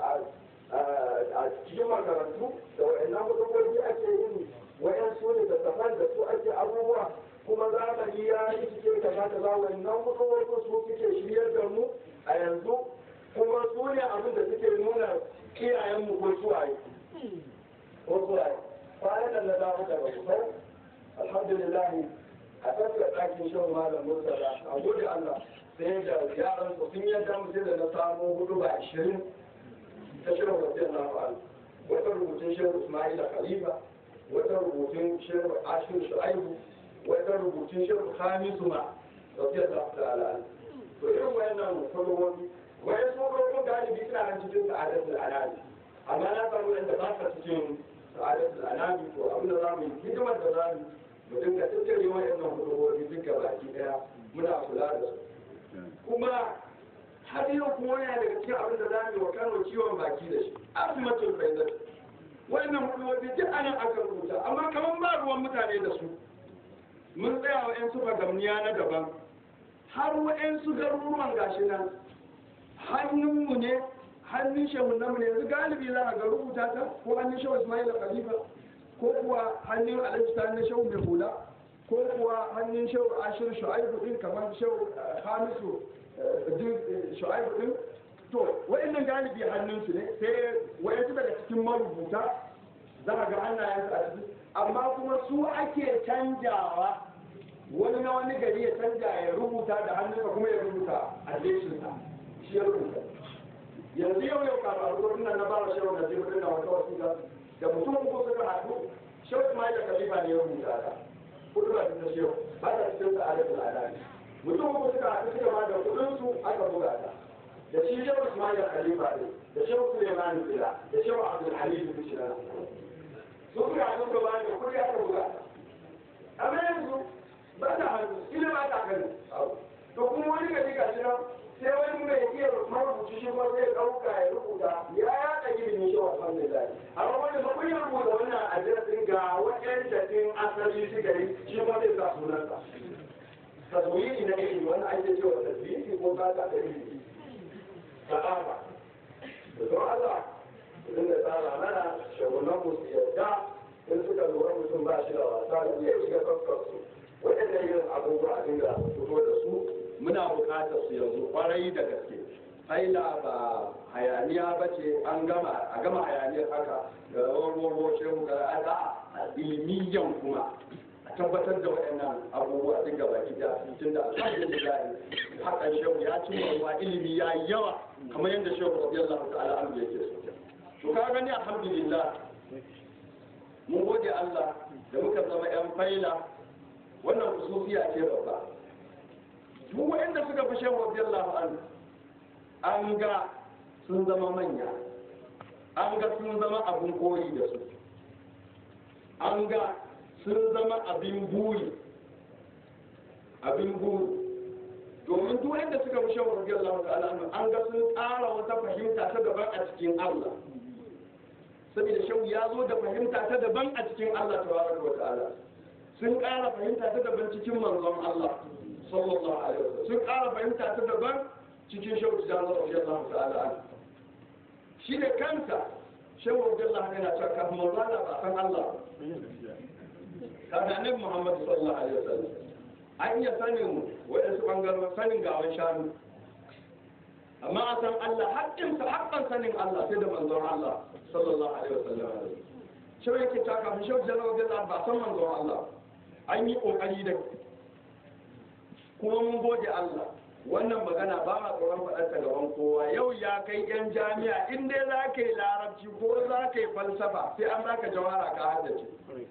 a cikin makarantu da waɗannan hudubobi ake yin wayan su ne tattafan da su ake abubuwa kuma zamani ya yi cike kaza kaza wannan hudubobi su suke shiryar da mu a yanzu kuma su ne abin da suke nuna iyayenmu ko suwaye ko suwaye kwanan da na dawo daga kusau alhamdulillah a tattara ɗakin shan malam murtala a gode Allah sai da yaran su sun yadda mu sai da na samu hudu ba ashirin ta shirin wajen na fa'al wata rubutun shehu Ismaila Khalifa wata rubutun shehu Ashir Shu'aibu wata rubutun shehu Hamisu ma radiyallahu ta'ala to irin wayannan kalmomi wayan sojojin galibi suna nan cikin sa'adatul anami amma na samu yadda ba sa cikin sa'adatul anami to abin da zamu yi hidimar da zamu mu dinga tattare wayannan hudubobi duka baki daya muna kula da su kuma har yau kuma wani daga cikin abin da zamu yi wa Kano ciwon baki da shi asimatul faizat wayannan hudubobi duk anan aka rubuta amma kaman ba ruwan mutane da su mun tsaya wa 'yan sufa gamniya na daban har wa'yansu garuruwan gashi nan hannunmu ne hannun shehu namu ne yanzu galibi za a ga rubuta ta ko hannun shehu ismail khalifa ko kuwa hannun alhaji ta na shehu mai hula ko kuwa hannun shehu ashir shu'aibu din kamar shehu hamisu shu'aibu din to wa'annan galibi hannunsu ne sai wa'yansu daga cikin marubuta za a ga hannayensu a ciki amma kuma su ake canjawa wani na wani gari ya canja ya rubuta da hannunsa kuma ya rubuta a leshinsa shi ya rubuta yanzu yau yau kafin a rubutun nan na bara shehu na jibirin na wata wasiƙa da mutum uku suka haɗu shehu ismail da khalifa ne ya rubuta ta kudu ba ta shehu ba ta cikin sa alaƙul adani mutum uku suka haɗu suka ba da kuɗinsu aka buga ta da shi shehu ismail da khalifa ne da shehu suleiman bila da shehu abdulhamid bishira su suka haɗu da bayan da kuɗi aka buga amma yanzu ba ta hannu ina ba ta kan to kuma wani gari ga shi nan sai wani mai iya marubuci shi kuma zai ɗauka ya rubuta ya yaɗa ilimin shi wa alhamdulillah amma wanda ba kun yi rubuta wannan adiresin ga waɗanda ɗin asali suka yi shi kuma zai sa sunansa taswiri na ilimi wannan ake cewa taswiri ko ba ta da ilimi sa'aba da don Allah idan da tsara mana shagunan mu su yadda in suka lura mutum ba shi da wasa da ya shiga tsakkarsu waɗannan irin abubuwa a dinga fito da su muna buƙatar su yanzu kwarai da gaske haila ba hayaniya ba ce an gama a gama hayaniyar haka da rawar ruwa shehu ga a ilmiyan kuma a tabbatar da waɗannan abubuwa duk gaba ki da tun da alhamdulillah hakan shehu ya ci ruwa ilimi ya yi yawa kamar yadda shehu radiyallahu ta'ala an yake so to ka gani alhamdulillah mun gode Allah da muka zama yan faila wannan kusufiya ce babba duk waɗanda suka fi shehu radiyallahu an an ga sun zama manya an ga sun zama abin koyi da su an ga sun zama abin buri abin buri domin duk wanda suka fi shan rabbi Allah ta'ala an ga sun tsara wata fahimta ta daban a cikin Allah saboda shau ya zo da fahimta ta daban a cikin Allah tabaraka wa ta'ala sun ƙara fahimta ta daban cikin manzon Allah sallallahu alaihi wasallam sun ƙara fahimta ta daban cikin shau da rabbi Allah ta'ala shi da kansa shau rabbi Allah yana cewa kafin manzon Allah ba san Allah kaga annabi Muhammad sallallahu alaihi wasallam an iya sanin waɗansu ɓangaren sanin gawan shanu amma a san Allah haƙƙinsa haƙƙan sanin Allah sai da manzon Allah sallallahu alaihi wasallam shau yake ta kafin shau jalawa gaza ba san manzon Allah an yi ƙoƙari da kuma mun gode Allah wannan magana ba ma tsoron faɗar ta gaban kowa yau ya kai yan jami'a in dai za ka yi larabci ko za ka yi falsafa sai an baka jawara ka haddace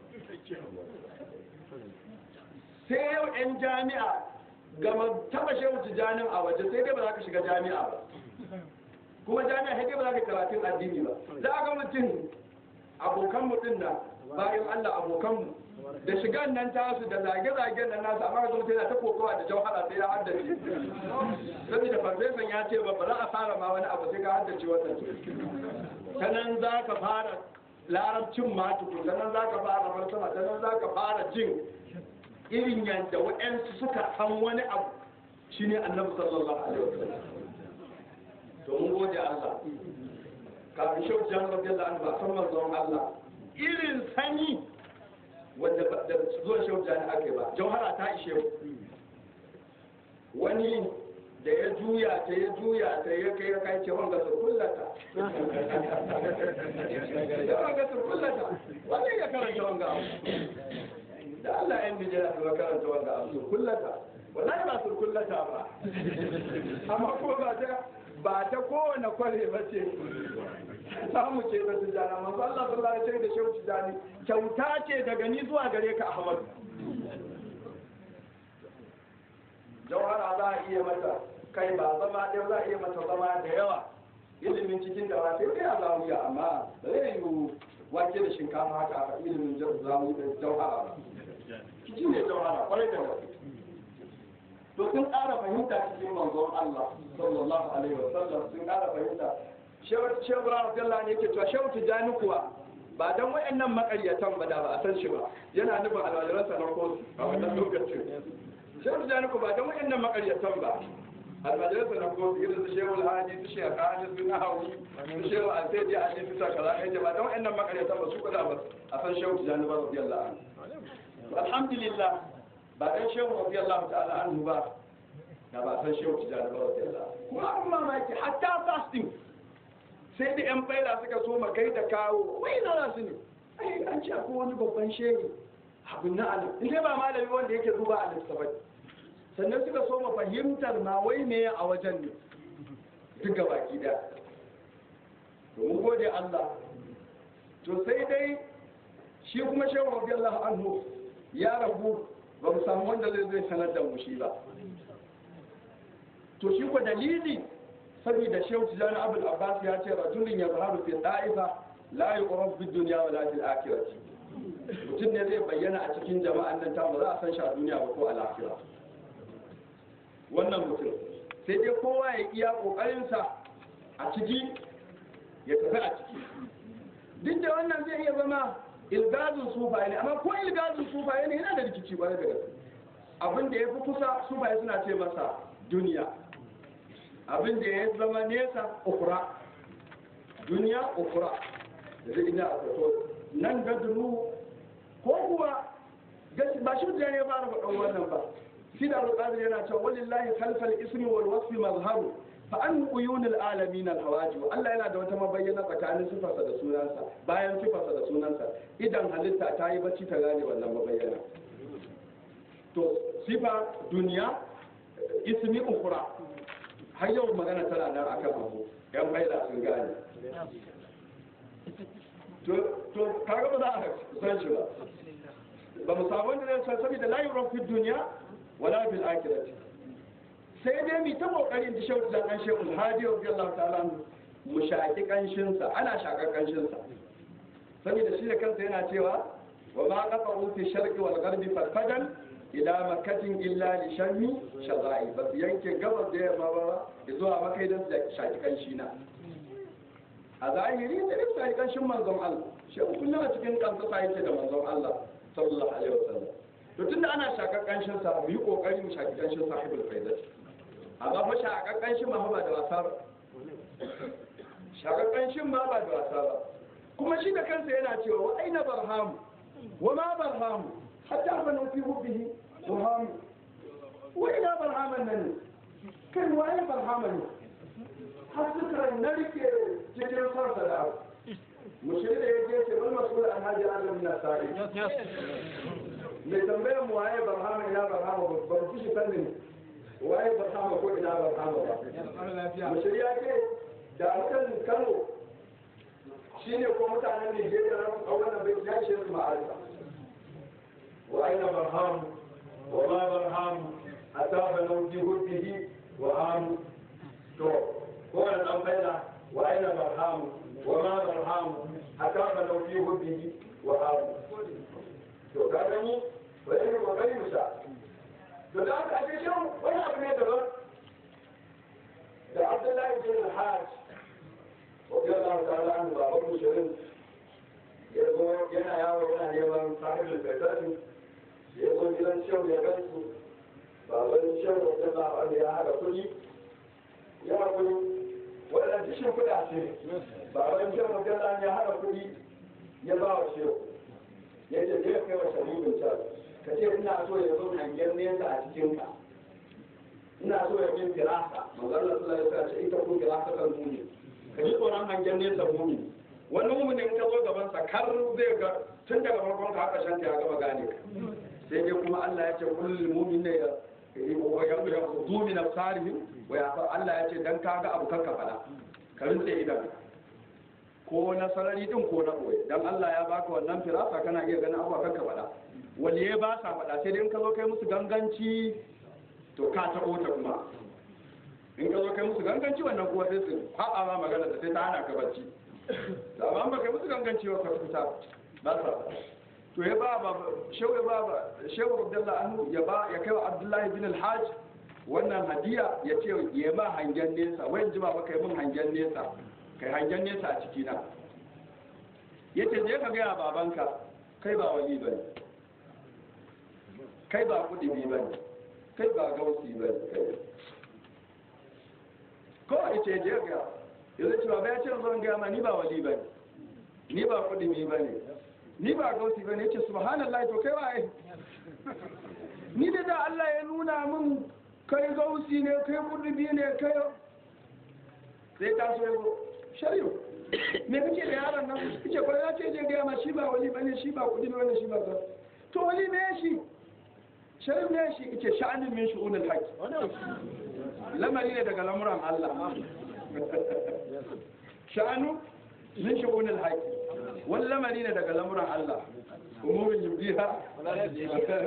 sai yau 'yan jami'a gama taba shehu tijanin a waje sai dai ba za ka shiga jami'a ba kuma jami'a sai dai ba za ka karatun addini ba za a ga mutum abokan mutum na bayan allah abokanmu da shigan nan tasu da zage-zagen nan nasu amma ga mutum yana ta kokowa da jauhara sai ya haddace saboda farfesan ya ce ba ba za a fara ma wani abu sai ka haddace wannan ta nan za ka fara larabcin ma tukun ta nan za ka fara falsafa ta nan za ka fara jin irin yadda waɗansu suka san wani abu shine annabi sallallahu alaihi wasallam to mun gode Allah kafin shau jan radiyallahu anhu ba san manzon Allah irin sani wanda da zuwa shau jan ake ba jauhara ta ishe wani da ya juya ta ya juya ta ya kai ya kai ce wanga su kullata ya wanga su kullata wanda ya karanta wanga da Allah yan bijira su karanta wanga abu kullata wallahi ba su kullata ba amma ko ba ta ba ta kowane kwale ba ce samu ce da tijjani manzo Allah sallallahu alaihi wasallam da shehu tijjani kyauta ce daga ni zuwa gare ka Ahmad jawhara za a iya mata kai ba zama ɗaya za a iya mata zama da yawa ilimin cikin da ba sai kai a zamuya amma ba zai yi wake da shinkafa haka a ilimin zamu da jawhara ba shi ne jawhara kwarai da gaske to sun ƙara fahimta cikin manzon Allah sallallahu alaihi wa sallam sun ƙara fahimta shehu rahmatullah ne yake cewa shehu tijani kuwa ba dan wayannan makaryatan ba da ba a san shi ba yana nufin alwajiransa na kotu a wannan lokacin shehu tijani kuwa ba dan wayannan makaryatan ba almajalisa na kotu irin su shehu alhaji su shehu alhaji su na hawi su shehu alsaidi a ne su sa kaza ɗaya ba dan wayannan makaryatan ba su kada ba a san shehu tijani ba radiyallahu anhu alhamdulillah ba dan shehu radiyallahu ta'ala anhu ba da ba san shehu tijani ba radiyallahu kuma an mamaki hatta fasting sai da yan faila suka so makai da kawo wai na rasu ne ai an ce akwai wani babban shehu abin na alim in dai ba malami wanda yake zuba a littafai sannan suka so ma fahimtar ma wai ne a wajen ne duk gaba da domin gode Allah to sai dai shi kuma shehu radiyallahu anhu ya rabu ba mu samu wanda zai zai sanar da mu shi ba to shi ko dalili saboda shehu tijani abul abbas ya ce rajulun ya zaharu fi da'ifa la yuqrab fi dunya wa la fil akhirati mutum ne zai bayyana a cikin jama'an nan ta ba za a san shi a duniya ba ko a lahira wannan mutum sai dai kowa ya iya kokarinsa a ciki ya tafi a ciki duk da wannan zai iya zama ilgazin sufaye ne amma ko ilgazin sufaye ne yana da rikici ba da gaske abin da ya fi kusa sufaye suna ce masa duniya abin da ya zama nesa ukura duniya ukura da zai ina a fito nan da dunu ko kuwa ba shi da ya fara faɗin wannan ba shi da alƙadir yana cewa walillahi khalfal ismi wal wasfi mazharu fa an uyunil alamin al hawajib Allah yana da wata mabayyana tsakanin sifarsa da sunansa bayan sifarsa da sunansa idan halitta ta yi bacci ta gane wannan mabayyana to sifa duniya ismi ukhra har yau magana tana nan akan abu yan faida sun gane to to kaga ba za a san shi ba ba mu samu wanda zai san saboda la yuran fi duniya wala fil akhirati sai dai mu ta kokarin da shehu dan shehu hadi radiyallahu ta'ala mu shaki kanshin sa ana shakar kanshin sa saboda shi da kansa yana cewa wa ma qata'u fi sharqi wal gharbi farfadan ila makatin illa li shammi shazai ba su yanke gabas da yamma ba zuwa makai dan da shaki kanshi na a zahiri da duk shaki kanshin manzon Allah shi kullum a cikin kansa sai yake da manzon Allah sallallahu alaihi wasallam to tunda ana shakar kanshin sa mu yi kokari mu shaki kanshin sahibul faidat amma fa shakar kanshin ma ba da wasa ba shakar kanshin ma ba da wasa ba kuma shi da kansa yana cewa wa aina barhamu wa ma barhamu hatta fa nufi hubbihi barhamu wa ina barhaman nan kai waye barhaman ne har suka narke cikin sarsa da abu mushiri da ya je ce wani masu an hajji alam na sa'i mai tambayar mu waye barhama ina barhama ba ba ku shi sanin waye barhama ko ina barhama ba mushiri ya ce da mutan kano shine ko mutanen nigeria na a wannan bai ya ce su ma'arifa wa aina barham wa ma barham atafa nauti huddihi wa am to ko wannan dan faida wa aina barham wa ma barham atafa nauti huddihi wa am to ka gani wani ne kokari mu sha to da aka ake shan wani abu ne daban da abdullahi bin al-hajj wajen Allah ta'ala an baban mushirin ya zo yana yawo yana neman sahibul faitati ya zo gidan shehu ya gansu baban shehu wajen Allah ya haɗa kuɗi ya kuɗi waɗanda dishin kuɗa ce baban shehu wajen Allah ya haɗa kuɗi ya ba wa shehu ya ce zai kai wa sharibin can ka ce ina so ya zo hangen nesa a cikin ka ina so ya bin firasa manzon Allah sallallahu alaihi wasallam ita ko firasa kan muni ka ji tsoron hangen nesa muni wani muminin ka zo gaban sa kar zai ga tun daga farkon ka haka shanta ya gama gane ka sai dai kuma Allah ya ce kullul mu'minin ya wa yaqudu min absarihim wa ya Allah ya ce dan ka ga abu kanka fada ka rinse idan ko na sarari din ko na ɓoye dan Allah ya baka wannan firasa kana iya ganin abuwa kanka faɗa waliye ba sa faɗa sai dai in ka zo kai musu ganganci to ka taɓo ta kuma in ka zo kai musu ganganci wannan kuwa sai su faɗa ma magana da sai ta hana ka bacci da amma ba kai musu ganganci ba ka fita ba sa faɗa to ya ba ba shehu ya ba ba shehu Abdullahi anhu ya ba ya kai wa Abdullahi bin al-Hajj wannan hadiya ya ce ya ma hangen nesa wai ji ba kai mun hangen nesa kai hangen nesa a cikina ya ce je ka gaya babanka kai ba wali ba ne kai ba kudimi ba ne kai ba gausi ba ne ko a ce je ga yanzu cewa bai ce zan gaya ma ni ba wali ba ne ni ba kudimi ba ne ni ba gausi ba ne ya ce subhanallah to kai waye ni da da Allah ya nuna min kai gausi ne kai kudimi ne kai sai ta so ya zo shari'u me kake da yaron nan kike ko ya ce je ga ma shi ba wali bane shi ba kudi bane shi ba ba to wali ne shi shari'u ne shi kike sha'anin min shu'unul haqq lamari ne daga lamuran Allah sha'anu min shu'unul haqq wani lamari ne daga lamuran Allah umurin yubdiha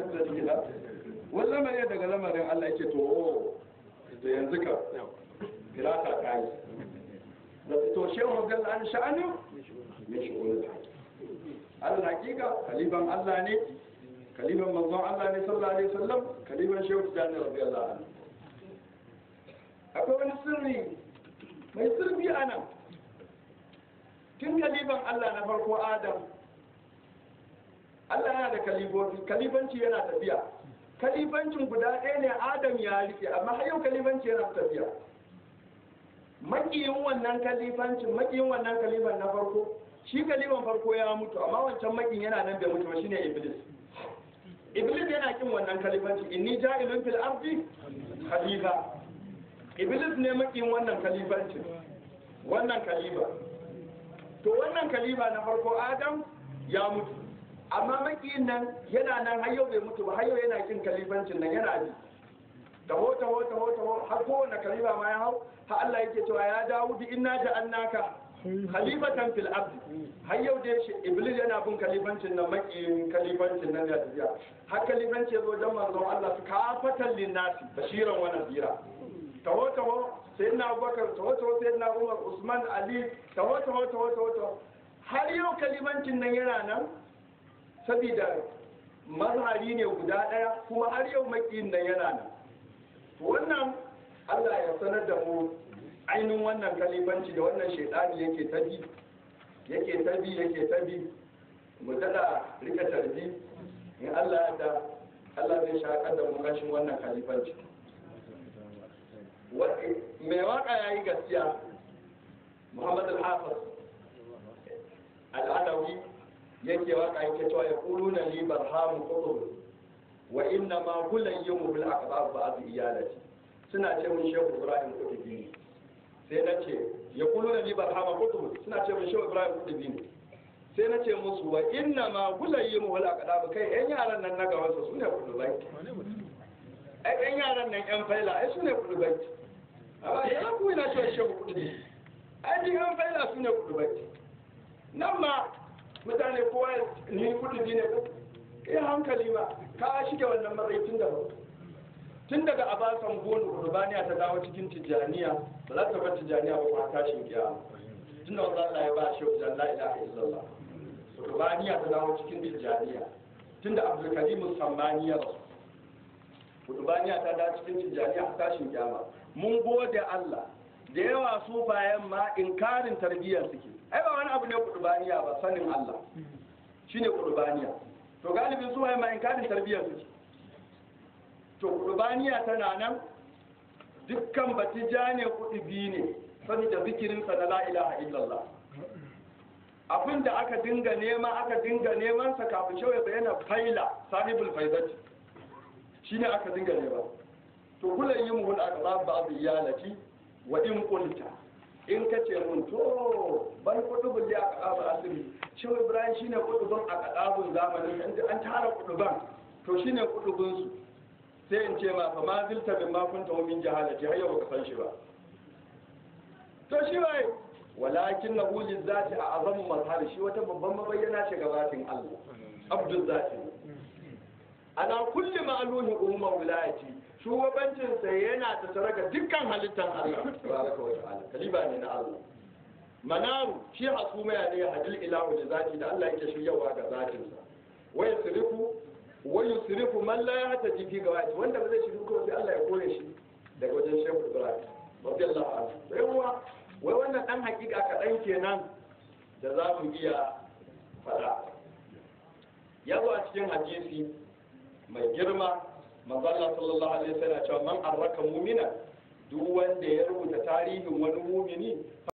wani lamari ne daga lamarin Allah yake to da yanzu ka firata ta yi da to shehu gal an sha'anin min shu'unil Allah hakika kaliban Allah ne kaliban manzon Allah ne sallallahu alaihi wasallam kaliban shehu tijani radiyallahu anhu akwai wani sirri mai sirri a nan tun kaliban Allah na farko Adam Allah yana da kalibobi kalibanci yana tafiya kalibancin guda ɗaya ne Adam ya rike amma har yau kalibanci yana tafiya makiyin wannan kalifancin makiyin wannan kalifan na farko shi kalifan farko ya mutu amma wancan makin yana nan bai mutu ba shine iblis iblis yana kin wannan kalifanci inni ja'ilun fil ardi khalifa iblis ne makin wannan kalifancin wannan kalifa to wannan kalifa na farko adam ya mutu amma makiyin nan yana nan har yau bai mutu ba har yau yana kin kalifancin nan yana ji taho taho taho taho har kowane kalifa ma ya hau har Allah yake cewa ya Dawudi inna ja'alnaka khalifatan fil ardi har yau dai shi iblis yana bin kalifancin nan makiyin kalifancin nan ya tafiya har kalifanci yazo dan manzon Allah su kafatan linnasi bashiran wa nadira taho taho sayyidina Abubakar taho taho sayyidina Umar Usman Ali taho taho taho taho taho har yau kalifancin nan yana nan saboda mazhari ne guda daya kuma har yau makiyin nan yana nan wannan Allah ya sanar da mu ainihin wannan kalifanci da wannan shaidani yake tabi yake tabi yake tabi mu tada rika tarbi in Allah ya da Allah zai shakar da mu kashin wannan kalifanci mai waka yayi gaskiya Muhammad al-Hafiz al-Alawi yake waka yake cewa ya quluna li barhamu qutub wa inna ma kulayyimu bil aqdab ba'd iyalati suna ce mun shehu ibrahim kutubi ne sai na ce ya kulu da libar hama kutubu suna ce mun shehu ibrahim kutubi ne sai na ce musu wa inna ma gulayyi mu wala kada kai yan yaran nan na gawansa su ne kutubai ai yan yaran nan yan faila ai su ne kutubai amma ya ku ina ce shehu kutubi ai din yan faila su ne kutubai nan ma mutane kowa ni kutubi ne ko eh hankali ma ka shige wannan matsayi tun da ba tun daga abasan gonu kurbaniya ta dawo cikin tijjaniya ba za ta bar tijjaniya ba kuma tashin kiyama tun da wanda Allah ya ba shi wajen la ilaha illallah kurbaniya ta dawo cikin tijjaniya tun da abdul karim sammani ya rasu kurbaniya ta dawo cikin tijjaniya a tashin kiyama mun gode Allah da yawa su bayan ma inkarin tarbiyyar suke ai ba wani abu ne kurbaniya ba sanin Allah shine kurbaniya to galibin su bayan ma inkarin tarbiyyar suke to kurbaniya tana nan dukkan batija ne kudi biyu ne saboda zikirinsa na la ilaha illallah abin da aka dinga nema aka dinga neman sa kafin shawai bayyana faila sahibul faidati shine aka dinga nema to kullun yin mun aqrab ba'd iyalati wa in qulta in kace mun to ban kudubul li aqrab asiri shawai ibrahim shine kudubun aqrabun zamanin an tara kuduban to shine kudubun su sai in ce ma fa ma zilta bin ma kunta min jahalati har yau baka san shi ba to shi wai walakin na hulin zati a azamu mazhar shi wata babban mabayyana ce ga zatin Allah abdul zati ana kulli ma'luhin umma wilayati shugabancin sa yana ta saraka dukkan halittan Allah tabaraka wa ta'ala kaliba ne na Allah manaru shi hasuma ya ne hadil ilahu da zati da Allah yake shiryawa ga zatin sa wa yasrifu wa yusrifu man la yahtaji fi gawati wanda ba zai shiru ko sai Allah ya kore shi daga wajen Shehu Ibrahim radiyallahu anhu sai uwa wai wannan dan hakika kaɗan kenan da za mu iya faɗa ya zo a cikin hadisi mai girma manzala sallallahu alaihi wasallam cewa man arraka mu'mina duk wanda ya rubuta tarihin wani mumini